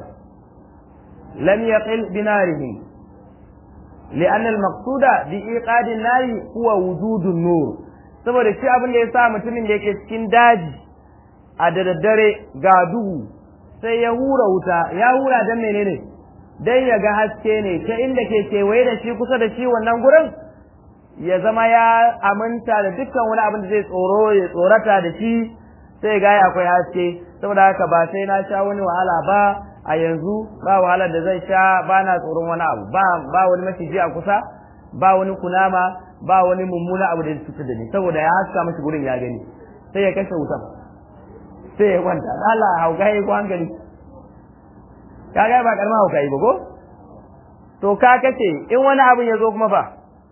lam yaqil bi narihi لأن المقصود بإيقاد النار هو وجود النور saboda shi abin da ya sa mutumin da yake cikin daji a da daddare ga duhu sai ya hura wuta ya hura dan menene dan ya ga haske ne ta inda ke kewaye da shi kusa da shi wannan gurin ya zama ya aminta da dukkan wani abin da zai tsoro ya tsorata da shi sai ga akwai haske saboda haka ba sai na sha wani wahala ba a yanzu ba wahalar da zai sha ba na tsoron wani abu ba ba wani maciji a kusa ba wani kunama ba wani mummuna abu da ya cutar da ni saboda ya haska mashi gurin ya gani sai ya kashe wutan sai ya kwanta Allah hauka yi ko hankali ka ga ba karma hauka yi ba ko to ka kace in wani abin ya zo kuma fa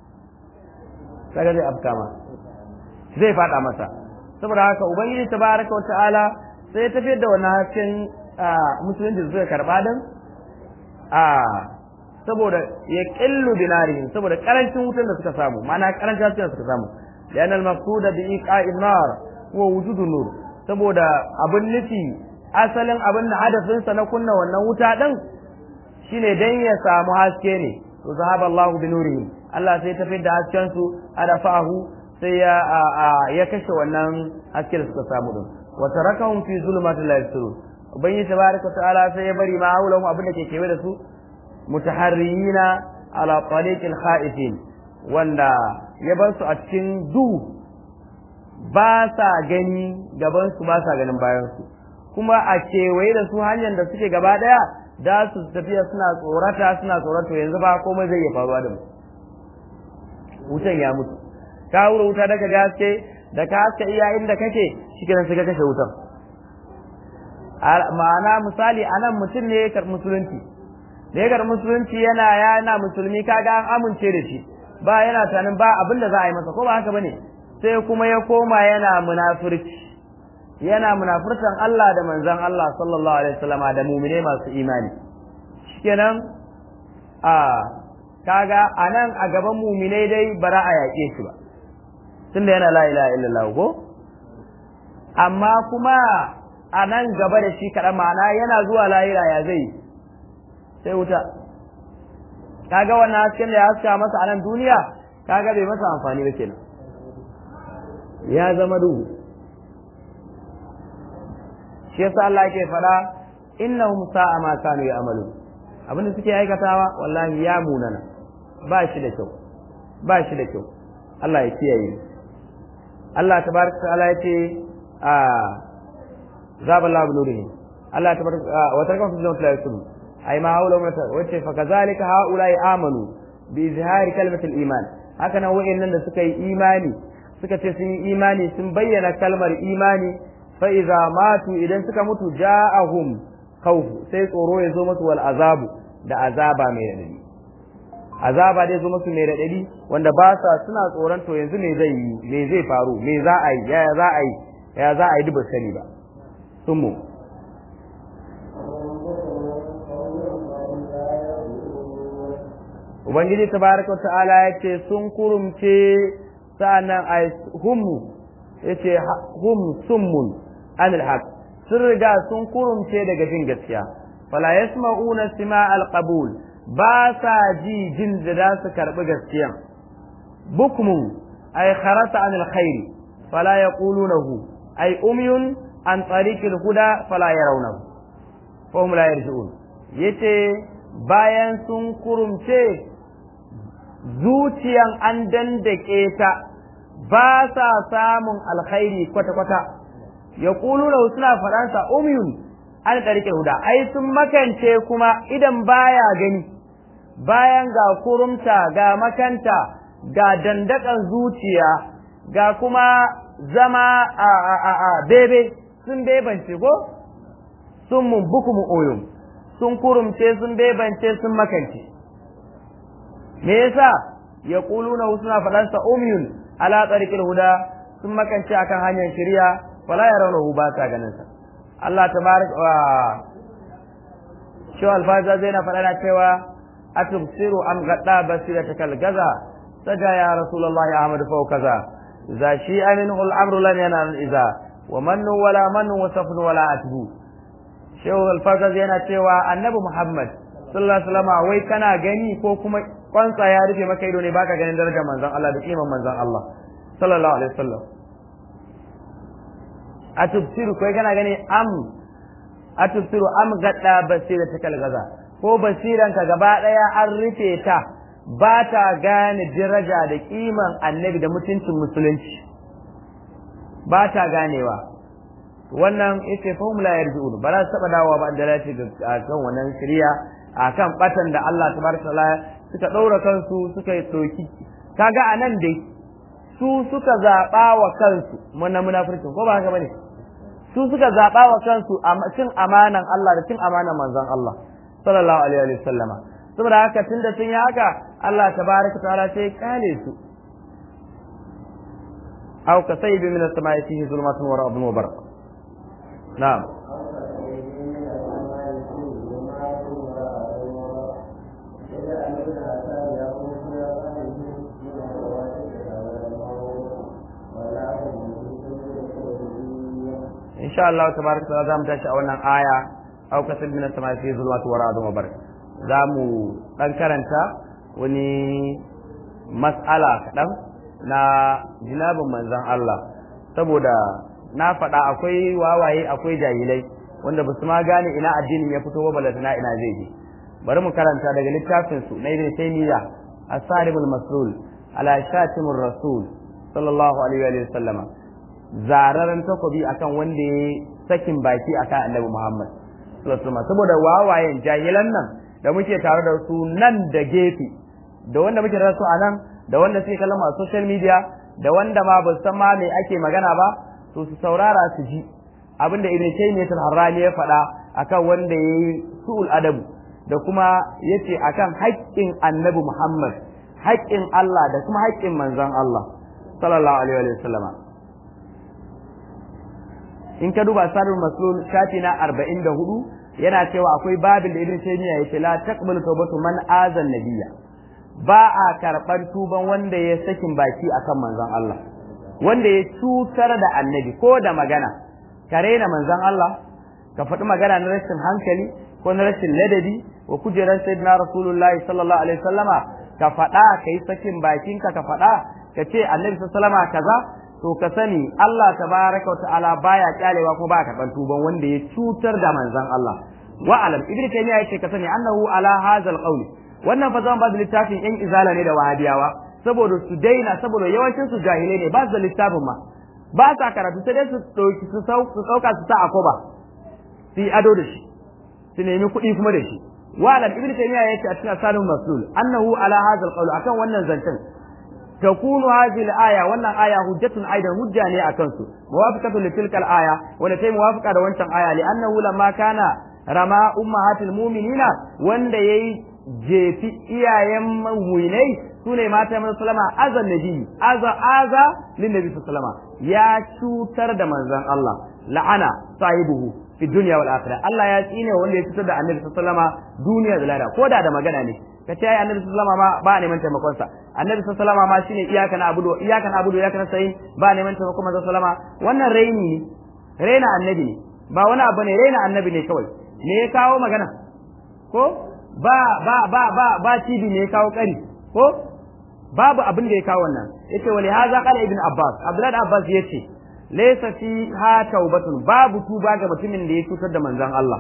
kaga zai afka ma zai fada masa saboda haka ubangiji tabaraka wa ta'ala sai ya tafiyar da wannan hasken musulunci da suka karba din a saboda ya killu binarihim saboda karancin wutan da suka samu ma'ana karancin hasken da suka samu lian al maqsuda bi iqa'in nar huwa wujudun nur saboda abin nufi asalin abin da hadafin sa na kunna wannan wuta din shine dan ya samu haske ne to zahaba Allah bi nurihim Allah sai tafi da hasken su adafahu sai ya ya kashe wannan haske da suka samu din wa tarakahum fi zulumatil la yabsirun ubangiji tabaraka ta'ala sai ya bari ma haulahum abin da ke kewaye da su mutaharriyina ala tariqil khaifin wanda ya bar su a cikin duhu ba sa gani gaban su ba sa ganin bayan su kuma a kewaye da su hanyar da suke gaba daya da su tafiya suna tsorata suna tsorato yanzu ba komai zai iya faruwa da mu wutan ya mutu ka wura wuta daga gaske da ka haska iya inda kake shi kenan sai ka kashe wutan ma'ana misali anan mutum ne ya karɓi musulunci da ya karɓi musulunci yana yana musulmi kaga an amince da shi ba yana tunanin ba abin da za a yi masa ko ba haka bane sai kuma ya koma yana munafurci yana munafurtan Allah da manzon Allah sallallahu alaihi wasallama da mu'mine masu imani shikenan a kaga anan a gaban mu'mine dai bara a yaƙe shi ba tunda yana la ilaha illallah ko amma kuma a nan gaba da shi kaɗan ma'ana yana zuwa lahira ya zai sai wuta kaga wannan hasken da ya haska masa a nan duniya kaga bai masa amfani ba kenan ya zama duhu shi yasa Allah yake faɗa innahum sa'a ma kanu ya'malu abinda suke aikatawa wallahi ya munana ba shi da kyau ba shi da kyau Allah ya kiyaye Allah tabaraka ta'ala yace a zaba Allah nurihi Allah tabaraka wa taraka fi zawt la yusulu ay ma haula wa wace fa kazalika haula amanu bi izhari kalmatil iman haka nan wa'annan da suka yi imani suka ce sun yi imani sun bayyana kalmar imani fa iza matu idan suka mutu ja'ahum khawf sai tsoro ya zo musu wal azabu da azaba mai radadi azaba dai zo musu mai radadi wanda ba sa suna tsoron to yanzu me zai yi me zai faru me za a yi ya za a yi ya za a yi duba sani ba sun mu ubangiji tabaraka wa ta'ala ya ce sun kurumce sa'annan ay hum yace hum summun anil haq sun riga sun kurumce daga jin gaskiya fala yasma'una sima'al qabul ba sa ji jin da za su karbi gaskiyan bukmun ay kharasa anil khairi fala yaqulunahu ay umyun an tariqil huda fala yarawnahu fa hum la yarji'un yace bayan sun kurumce zuciyan an dandake ta ba sa samun alkhairi kwata-kwata ya ƙulu da suna faɗansa umyun an ɗarke huda ai sun makance kuma idan baya gani bayan ga kurumta ga makanta ga dandakan zuciya ga kuma zama a a a a bebe sun bebance ko sun mun bukumu oyun sun kurumce sun bebance sun makance me yasa ya ƙuluna suna faɗansa umyun ala tsarikil huda sun makance akan hanyar shari'a wala ya raunahu ba sa ganin sa Allah tabarak wa shi alfaza zai na faɗa na cewa atubsiru am gadda basiratakal gaza saja ya rasulullah ya ahmad fa kaza za shi amin ul amru lan yana iza wa mannu wala mannu wa safnu wala atbu shehu alfaza zai na cewa annabi muhammad sallallahu alaihi wasallam wai kana gani ko kuma kwansa ya rufe maka ido ne baka ganin darajar manzon Allah da kiman manzon Allah sallallahu alaihi wasallam atubsiru kai kana gani am atubsiru am gadda basira ta kalgaza ko basiran ka gaba daya an rufe ta ba ta gane daraja da kiman annabi da mutuncin musulunci ba ta ganewa wannan yace fa hum la yarji'un ba za su taba dawowa ba da lati ga kan wannan shari'a akan batan da Allah tabaraka taala suka ɗaura kansu suka yi ɗauki kaga a nan dai su suka zaɓa wa kansu muna munafircin ko ba haka bane su suka zaɓa wa kansu cin amanan Allah da cin amanan manzon Allah sallallahu alaihi wa sallama saboda haka tunda sun yi haka Allah tabaraka ta'ala sai kale su aw ka sayyibi min as-sama'i fihi zulmatun wa ra'dun wa barq na'am insha Allah tabaraka ta'ala zamu tashi a wannan aya aw kasab min as-sama'i fi zulmati wa ra'dun wa barq zamu dan karanta wani mas'ala kadan na jinabin manzon Allah saboda na faɗa akwai wawaye akwai jahilai wanda ba su ma gane ina addinin ya fito ba balantana ina zai je bari mu karanta daga littafin su na ibn taymiya as-sarimul maslul ala shatimur rasul sallallahu alaihi wa sallama zararen takobi akan wanda ya sakin baki akan annabi Muhammad saboda wawayen jahilan nan da muke tare da su nan da gefe da wanda muke tare da su a nan da wanda suke kallon a social media da wanda ma ba san ma me ake magana ba to su saurara su ji abinda Ibn Taymiyyah al-Harrani ya faɗa akan wanda yayi su'ul adabu da kuma yace akan haƙƙin annabi Muhammad haƙƙin Allah da kuma haƙƙin manzon Allah sallallahu alaihi wa sallama in ka duba sarrul maslul shafi na 44 yana cewa akwai babin da ibn taymiya yace la taqbalu tawbatu man azan nabiyya ba a karban tuban wanda ya sakin baki akan manzon Allah wanda ya cutar da annabi ko da magana ka raina manzon Allah ka faɗi magana na rashin hankali ko na rashin ladabi wa kujerar sayyidina rasulullahi sallallahu alaihi wasallama ka faɗa ka yi sakin bakinka ka faɗa ka ce annabi sallallahu kaza to ka sani Allah tabaraka wa ta'ala baya kyalewa ko ba karban tuban wanda ya cutar da manzon Allah wa alam ibnu taymiya yace ka sani annahu ala hadzal qawl wannan fa zan ba da littafin yan izala ne da wahabiyawa saboda su daina saboda yawancin su jahilai ne ba su da littafin ma ba sa karatu sai dai su dauki su sauka su sa akoba su yi ado da shi su nemi kuɗi kuma da shi wa alam ibnu taymiya yace a cikin asalin masul annahu ala hadzal qawl akan wannan zancen تكون هذه الآية ولا آية حجة أيضا حجة لي أكنسو موافقة لتلك الآية ونتي موافقة لونشان آية لأنه لما كان رمى أمهات المؤمنين وند يي جيتي إيا يم ويني سنة ما تمنى سلامة أذى النبي أذى أذى للنبي صلى الله عليه وسلم يا شوتر دمزان الله لعنة صاحبه في الدنيا والآخرة الله يا سيني وند يشوتر دا النبي صلى الله عليه وسلم دنيا دلالا كودا دا مغانا ne ka ce ai annabi sallallahu alaihi wasallam ba neman taimakon sa annabi sallallahu alaihi wasallam ma shine iyaka na abudu iyaka na abudu iyaka na sayin ba neman taimakon manzo sallama wannan raini ne raina annabi ne ba wani abu ne raina annabi ne kawai me ya kawo magana ko ba ba ba ba ba cibi ne ya kawo kari ko babu abin da ya kawo wannan yace wali haza qala ibn abbas abdullahi abbas yace laysa fi ha taubatun babu tuba ga mutumin da ya cutar da manzon Allah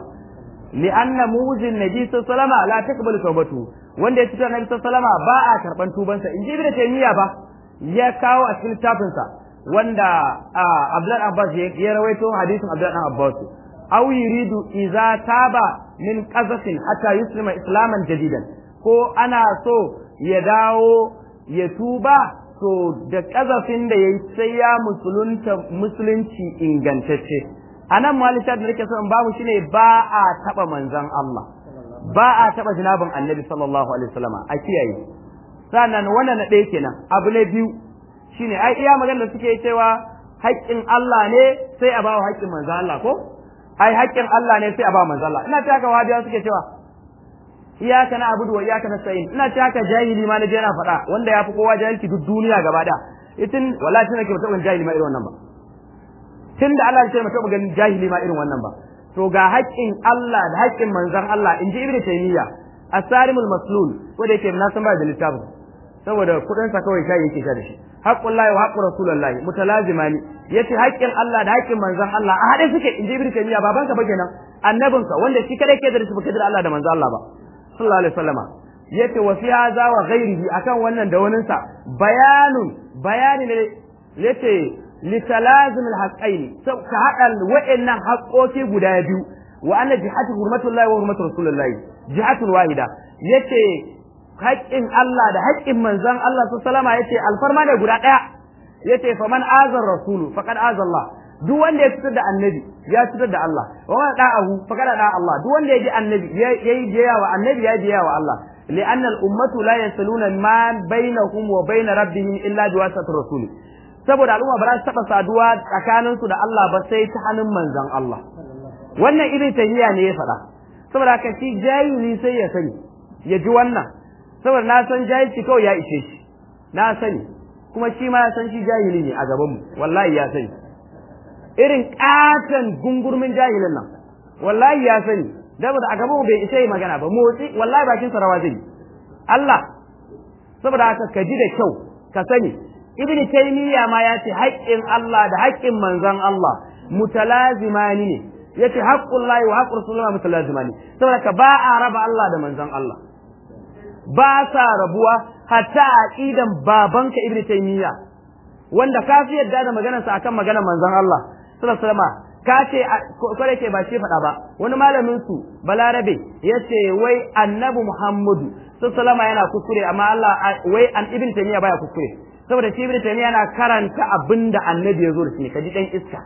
لأن موز النبي صلى الله عليه وسلم لا تقبل توبته wanda ya cutar Nabi sallallahu alaihi ba a karban tubansa in ji Ibn Taymiyyah ba ya kawo a cikin littafin sa wanda Abdullah Abbas ya rawaito hadisin Abdullah Abbas aw yuridu idza taba min qazafin hatta yuslima islaman jadidan ko ana so ya dawo ya tuba to da kazafin da yayi sai ya musulunta musulunci ingantacce a nan malisha da nake so in babu shine ba a taba manzon Allah ba a taba jinabin annabi sallallahu alaihi wasallam a kiyaye sannan wannan na ɗaya kenan abu na biyu shine ai iya magana da suke cewa haƙƙin Allah ne sai a bawa haƙƙin manzon Allah ko ai haƙƙin Allah ne sai a bawa manzon Allah ina ta haka wahabiya suke cewa iyaka na abudu wa iyaka na sayin ina ta haka jahili ma na je na faɗa wanda ya fi kowa jahilci duk duniya gaba da itin wallahi tana ke mutum jahili ma irin wannan ba tun da Allah ya taɓa ganin jahili ma irin wannan ba to ga haƙƙin Allah da haƙƙin manzon Allah in ji Ibn Taymiyyah asarimul maslul ko da yake na san ba da littafin saboda kuɗin sa kawai shayi yake sha da shi haqqullahi wa haqqu rasulillahi mutalazimani yace haƙƙin Allah da haƙƙin manzon Allah a haɗe suke in ji Ibn Taymiyyah baban ka ba kenan annabinka wanda shi kada ke da shi baka da Allah da manzon Allah ba sallallahu alaihi wasallama yace wa fi hadha wa ghairihi akan wannan da waninsa bayanun bayani ne yace litalazim alhaqqain ka hada wa'annan haƙoƙi guda biyu wa anna jihatu hurmatullahi wa hurmatu rasulillahi jihatun wahida yace haƙƙin Allah da haƙƙin manzon Allah sallama yace alfarma ne guda ɗaya yace faman azar rasulu faqad azalla duk wanda ya fitar da annabi ya fitar da Allah wa man da'ahu faqad da Allah duk wanda ya ji annabi yayi biya wa annabi ya biya wa Allah لأن الأمة لا يصلون ما بينهم وبين ربهم إلا بواسطة الرسول saboda al'umma ba za su taɓa saduwa tsakaninsu da Allah ba sai ta hannun manzon Allah wannan ibn tayyiya ne ya faɗa saboda haka shi jahili sai ya sani ya ji wannan saboda na san jahilci kawai ya ishe shi na sani kuma shi ma ya san shi jahili ne a gaban mu wallahi ya sani irin katon gungurmin jahilin nan wallahi ya sani saboda a gaban mu bai isa yi magana ba motsi wallahi bakin sa rawa zai Allah saboda haka ka ji da kyau ka sani ibn taymiya ma ya ce haƙƙin Allah da haƙƙin manzon Allah mutalazimani ne yace haqqullahi wa haqqu rasulillahi mutalazimani saboda ka ba a raba Allah da manzon Allah ba sa rabuwa hatta aqidan babanka ibn taymiya wanda ka fi yadda da maganarsa akan maganar manzon Allah sallallahu alaihi wasallam ka ce kwarai ke ba shi faɗa ba wani malamin su balarabe ya ce wai annabi muhammadu sallama yana kuskure amma Allah wai an ibn taymiya baya kuskure saboda shi ibn taymiya yana karanta abinda annabi ya zo da shi kaji dan iska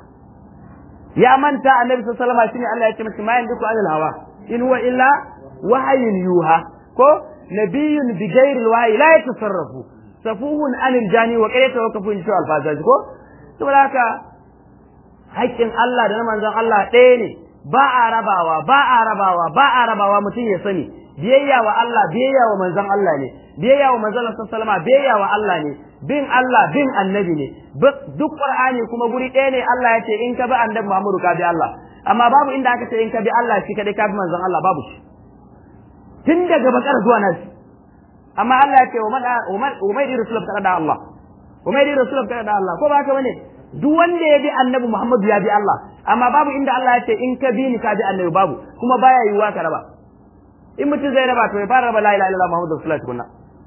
ya manta annabi sallama shine Allah ya ce masa ma yanduku anil hawa in huwa illa wahyun yuha ko nabiyyun bi ghairi alwahyi la yatasarrafu safuhun anil jani wa kai tawakkafu in shi alfazaji ko saboda haka haƙƙin Allah da na manzon Allah ɗaya ne ba a rabawa ba a rabawa ba a rabawa mutum ya sani biyayya wa Allah biyayya wa manzon Allah ne biyayya wa manzon Allah sallama biyayya wa Allah ne bin Allah bin annabi ne duk Qur'ani kuma guri ɗaya ne Allah ya ce in ka bi annabi Muhammadu ka bi Allah amma babu inda aka ce in ka bi Allah shi kadai ka bi manzon Allah babu shi tun daga bakar zuwa nasi amma Allah ya ce wa man umaydi rasulullah ta da Allah umaydi rasulullah ta da Allah ko ba haka bane duk wanda ya bi annabi Muhammadu ya bi Allah amma babu inda Allah ya ce in ka bi ni ka bi annabi babu kuma baya yiwuwa ka raba in mutum zai raba to ya fara raba la ilaha illallah Muhammadu rasulullah tukunna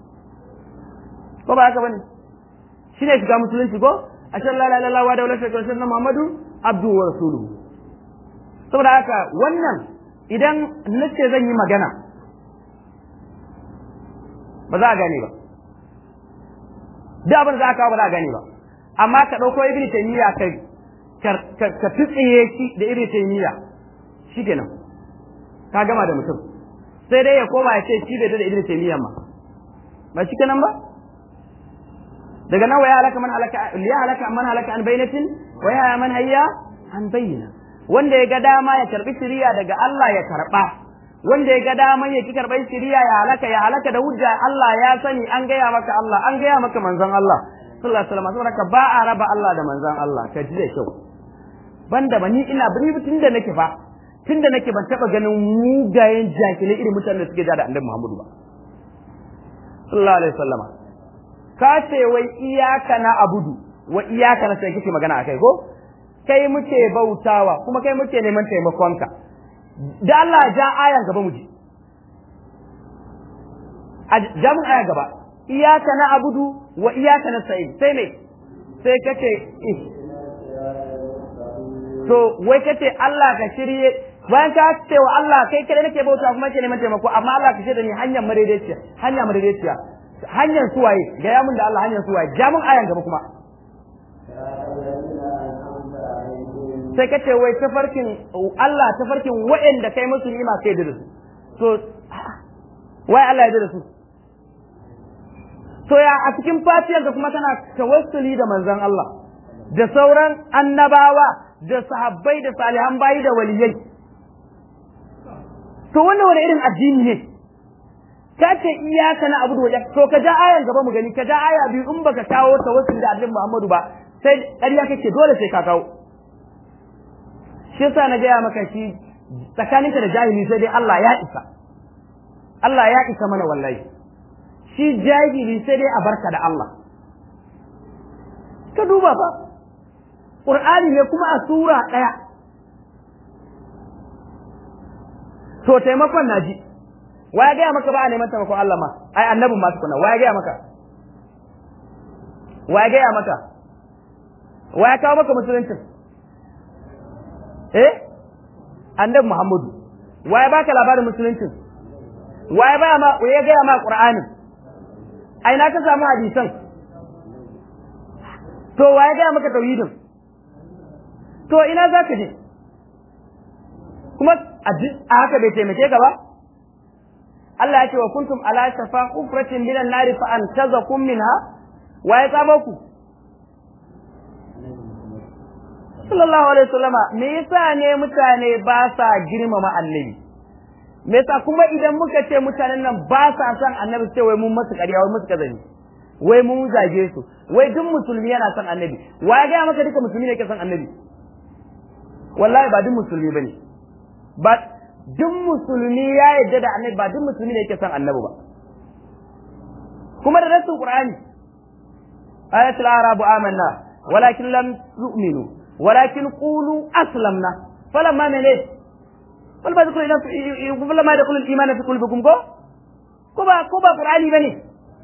ko ba haka bane shine shiga musulunci ko ashhadu la ilaha illallah wa la sharika lahu Muhammadu abdu wa rasuluhu saboda haka wannan idan nace zan yi magana ba za a gane ba duk abin da za a kawo ba za a gane ba amma ka ɗauko ibn taymiya ka ka tsitsiye shi da ibn taymiya shikenan ka gama da mutum sai dai ya koma ya ce shi bai da ibn taymiya ma ba shikenan ba daga nan waya halaka man halaka ya halaka man halaka an bainatin waya man hayya an bayyana wanda ya ga dama ya karbi shiriya daga Allah ya karba wanda ya ga dama ya ki karɓar shiriya ya halaka ya halaka da hujja Allah ya sani an gaya maka Allah an gaya maka manzon Allah sallallahu alaihi wasallam saboda ba a raba Allah da manzon Allah ka ji da kyau banda ba ni ina bari tunda nake fa tunda nake ban taba ganin mugayen jakilai irin mutanen da suke da Annabi Muhammadu ba sallallahu alaihi wasallam ka ce wai iyaka na abudu wa iyaka na sai kike magana akai ko kai muke bautawa kuma kai muke neman taimakonka da Allah ja ayan gaba mu ji a jamun ayan gaba iyaka na abudu wa iyaka na sa'in sai me sai kace to wai kace Allah ka shirye bayan ka ce wa Allah kai kada nake bauta kuma ke neman taimako amma Allah ka shirye ni hanyar madaidaiciya hanya madaidaiciya hanyar suwaye ga ya mun da Allah hanyar suwaye jamun ayan gaba kuma sai ka ce wai tafarkin Allah tafarkin waɗanda kai musu ni'ima kai da su to wai Allah ya da su to ya a cikin fatiyar da kuma tana tawassuli da manzon Allah da sauran annabawa da sahabbai da salihan bayi da waliyai to wannan wani irin addini ne ka ce iyaka na abu da to ka ja ayan gaba mu gani ka ja aya biyu in baka kawo tawassuli da annabi Muhammadu ba sai ƙarya kake dole sai ka kawo shi yasa na gaya maka shi tsakaninka da jahili sai dai Allah ya isa Allah ya isa mana wallahi shi jahili sai dai a barka da Allah ka duba ba Qur'ani ne kuma a sura ɗaya to taimakon naji wa ya gaya maka ba a neman taimakon Allah ma ai annabin ma tukuna wa ya gaya maka wa ya gaya maka wa ya kawo maka musuluncin eh annabi Muhammadu waye baka labarin musuluncin waye baya ma waye ga ma Qur'anin ai na ka samu hadisan to waye ga maka tauhidin to ina zaka je kuma a haka bai taimake ka ba Allah ya ce wa kuntum ala shafa kufratin minan nari fa antazakum minha waye tsamo ku sallallahu alaihi wasallama me yasa ne mutane ba sa girmama annabi me yasa kuma idan muka ce mutanen nan ba sa son annabi sai wai mun masu ƙarya wai musu kazani wai mun zage su wai duk musulmi yana son annabi wa ya gaya maka duka musulmi ne ke son annabi wallahi ba duk musulmi bane ba duk musulmi ya yarda da annabi ba duk musulmi ne ke son annabi ba kuma da rasul qur'ani ayatul arabu amanna walakin lam yu'minu ولكن قولوا أسلمنا فلما من إيه فلما يدخل فلما يدخل الإيمان في قلوبكم كو كوبا كوبا قرآني بني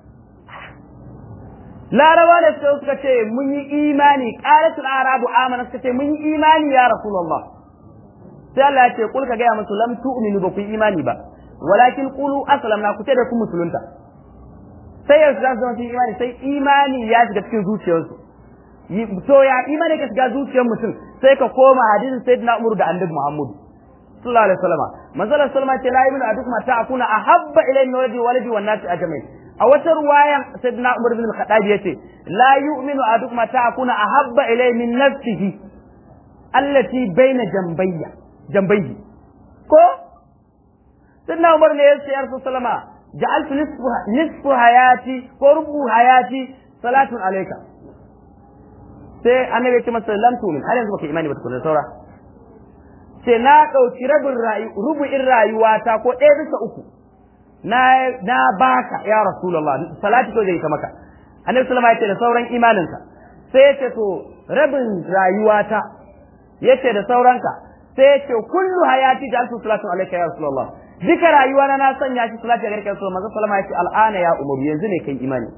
لا روا da suka suka ce mun yi imani qalatul arabu amana suka ce mun yi imani ya rasulullah sai Allah ya ce kul ka ga musu lam tu'minu ba ku imani ba walakin qulu aslamna ku ce da ku musulunta sai yanzu za su zama cikin imani sai imani ya shiga cikin zuciyarsu to ya imani ka shiga zuciyar mutum sai ka koma hadisin sayyidina Umar da annabi Muhammad sallallahu alaihi wasallam manzala sallama ce la ibnu adukum ta akuna ahabba ilayhi min waladi waladi wan nasi ajma'in a wata ruwayan sayyidina Umar bin Khattab yace la yu'minu ahadukum ta akuna ahabba ilay min nafsihi allati baina jambayya jambayyi ko sayyidina Umar ne yace ya Rasul sallama ja'altu nisfu nisfu hayati ko rubu hayati salatun alayka sai annabi ya ce masa lam tu'min har yanzu baka imani ba tukuna saura sai na dauki rabin rayu rubu'in rayuwata ko ɗaya bisa uku na na baka ya rasulullah salati ko zai ta maka annabi sallama yace da sauran imaninka sai yace to rabin rayuwata yace da sauranka sai yace kullu hayati ja'altu salatu alayka ya rasulullah duka rayuwa na na sanya shi salati ga kai rasulullah manzo sallama yace al'ana ya umaru yanzu ne kai imani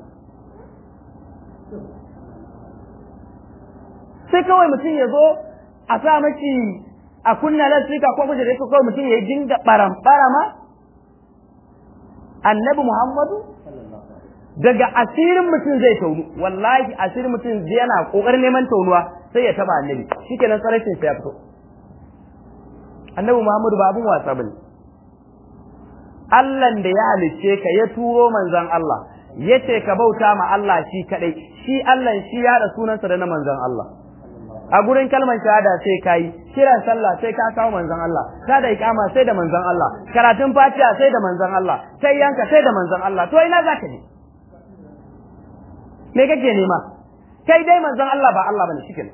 sai kawai mutum ya zo a sa maki a kunna lasfika ko kujere ko kawai mutum ya dinga baram barama annabi Muhammadu daga asirin mutum zai taunu wallahi asirin mutum yana kokarin neman taunuwa sai ya taba annabi shikenan tsarashin sai ya fito annabi Muhammadu ba abun wasa bane Allah da ya halicce ka ya turo manzon Allah yace ka bauta ma Allah shi kadai shi Allah shi ya da sunansa da na manzon Allah a gurin kalmar shahada sai kai kiran sallah sai ka kawo manzon Allah ka da ikama sai da manzon Allah karatun fatiha sai da manzon Allah sai yanka sai da manzon Allah to ina zaka je me kake nema kai dai manzon Allah ba Allah bane shikenan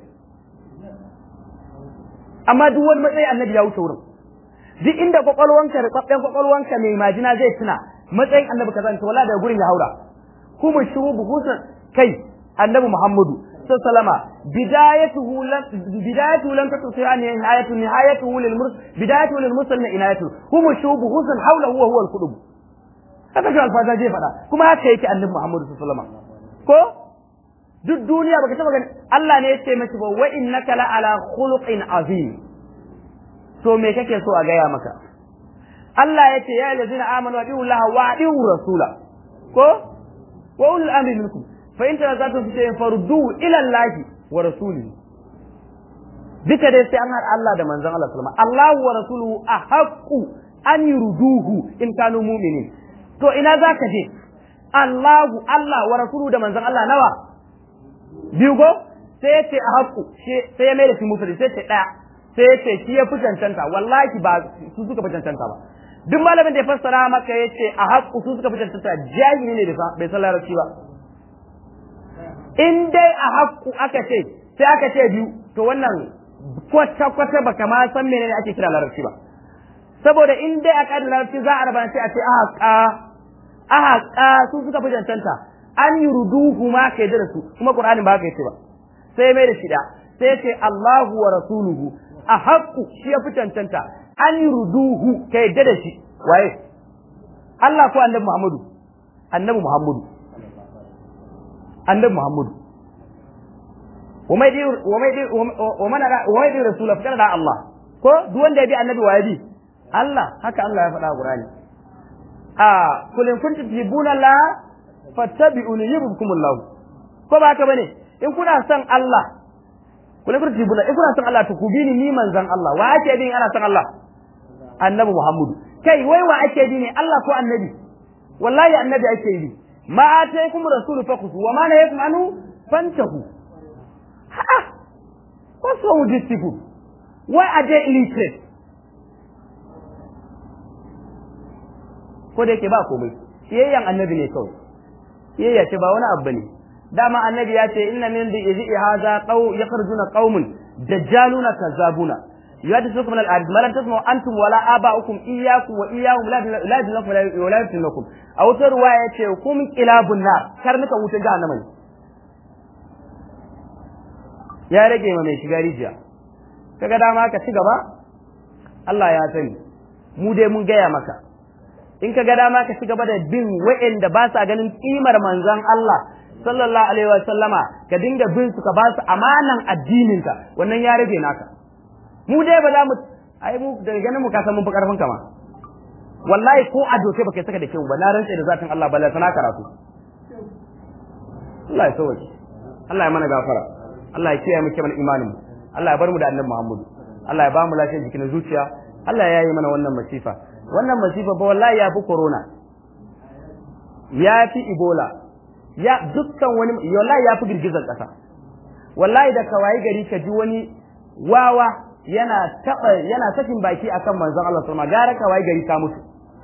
amma duk wani matsayi annabi ya wuce wurin duk inda kwakwalwanka da kwabben kwakwalwanka mai majina zai tuna matsayin annabi kaza to wala daga gurin ya haura kuma shubu buhusan kai annabi Muhammadu sallama bidayatuhu lam bidayatuhu lam taqsi an nihayatu nihayatuhu lil murs bidayatuhu lil mursal inayatu hum shubu husan hawla huwa huwa al qulub haka shi alfaza je fada kuma haka yake annabi Muhammad sallama ko duk duniya baka taba gani Allah ne ya ce miki ba wa innaka la ala khuluqin azim to me kake so a gaya maka Allah ya ce ya allazina amanu wa Allah wa rasula ko wa ulul amri minkum فإن تنازعتم في شيء فردوه إلى الله ورسوله duka dai sai an haɗa Allah da manzon Allah sallama Allah wa rasuluhu ahaqqu an yurduhu in kanu mu'minin to ina zaka je Allahu Allah wa rasuluhu da manzon Allah nawa biyu go sai ya ce ahaqqu sai ya mai da shi mufrad sai ce daya sai ya ce shi ya fi cancanta wallahi ba su suka fi cancanta ba duk malamin da ya fassara maka ya ce ahaqqu su suka fi cancanta jahili ne bai san larabci ba in dai a haƙƙu aka ce sai aka ce biyu to wannan kwata kwata baka ma san menene ake kira larabci ba saboda in dai a ƙadar larabci za a raba sai a ce ahaƙa ahaƙa su suka fi cancanta an yi ruduhu ma ka yi da su kuma qur'anin ba ka yi ba sai mai da shida sai ce Allahu wa rasuluhu a haƙƙu shi ya fi cancanta an yi ruduhu ka yi da shi waye Allah ko annabi Muhammadu annabi Muhammadu annabi Muhammadu wa man yadi rasula fa da Allah ko duk wanda ya bi annabi wa ya bi Allah haka Allah ya faɗa a Qur'ani a kul in kuntum tuhibbuna Allah fattabi'uni yuhibbukum Allah ko ba haka bane in kuna son Allah kul in kuntum tuhibbuna in kuna son Allah to ku bi ni ni manzon Allah wa ake bin ana son Allah annabi Muhammadu kai wai wa ake bi ne Allah ko annabi wallahi annabi ake bi ma ataykum rasulu fakusu wa ma nahayakum anhu fantahu ha what's wrong with these people why are they illiterate ko da yake ba komai siyayyan annabi ne kawai siyayya ce ba wani abu ne dama annabi ya ce inna min bi izi hadha qaw yakhrujuna qaumun dajjaluna kazzabuna yuhadithukum min al-ard ma lam tasma'u antum wala aba'ukum iyyakum wa iyyahum la la yadlakum wa la yaftinukum aw tarwa yace kum kilabun nar karnukan wutar jahannama ne ya rage ma mai shiga rijiya kaga dama ka ci gaba Allah ya sani mu dai mun gaya maka in ka ga dama ka ci gaba da bin wa'anda ba sa ganin kimar manzon Allah sallallahu alaihi wa sallama ka dinga bin su ka ba su amanan addinin ka wannan ya rage naka mu dai ba za mu ai mu daga ganin mu ka san mun fi karfin ka ma wallahi ko a doke baka saka da kyau ba na rantsa da zatin Allah balla sana karatu Allah ya sauke Allah ya mana gafara Allah ya kiyaye mu kiman imanin mu Allah ya bar mu da annabi Muhammad Allah ya ba mu lafiyar jikin zuciya Allah ya yi mana wannan masifa wannan masifa ba wallahi ya fi corona ya fi ebola ya dukkan wani wallahi ya fi girgizar ƙasa wallahi da kawai gari ka ji wani wawa yana taba yana sakin baki akan manzon Allah sallallahu alaihi wasallam gara kawai gari ka mutu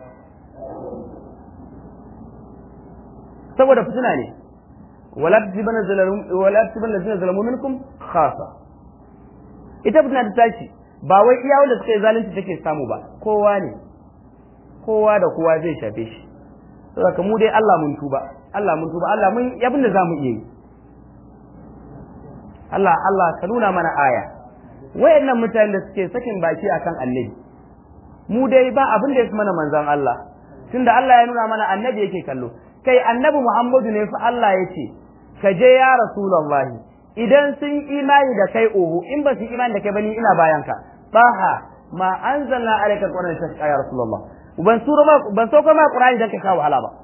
saboda fitina ne wala tibana zalamu wala tibana lazina zalamu minkum khasa ita fitina ta tashi ba wai iya wanda suka yi zalunci take samu ba kowa ne kowa da kowa zai shafe shi saboda mu dai Allah mun tuba Allah mun tuba Allah mun yabin da zamu iya yi Allah Allah ka nuna mana aya wayannan mutanen da suke sakin baki akan annabi mu dai ba abin da ya mana manzon Allah tunda Allah ya nuna mana annabi yake kallo kai annabi Muhammadu ne fa Allah ya ce ka je ya rasulullahi idan sun imani da kai oho in ba su imani da kai bani ina bayan ka baha ma anzalna alayka alqur'ana tashqa ya rasulullah ban sura ma ban so ma qur'ani da ka kawo wahala ba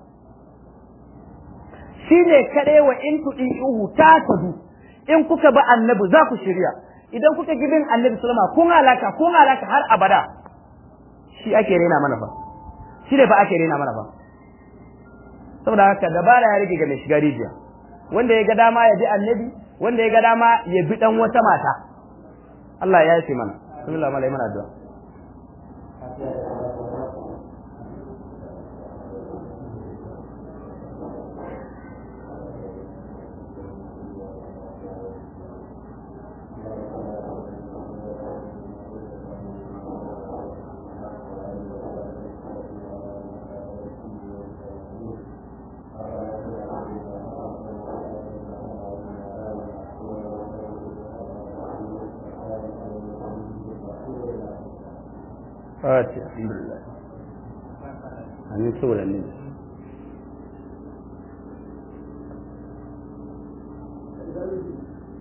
shine kade wa in tudi uhu ta tadu in kuka ba annabi za ku shirya idan kuka gibin annabi sallama kun halaka kun halaka har abada shi ake rena mana fa shi ne fa ake rena mana fa saboda haka dabara ya rage ga mai shiga rijiya wanda ya ga dama ya bi annabi wanda ya ga dama ya bi dan wata mata Allah ya yi mana bismillah malai mana addu'a Fatiha alhamdulillah amin saboda ne Thank you.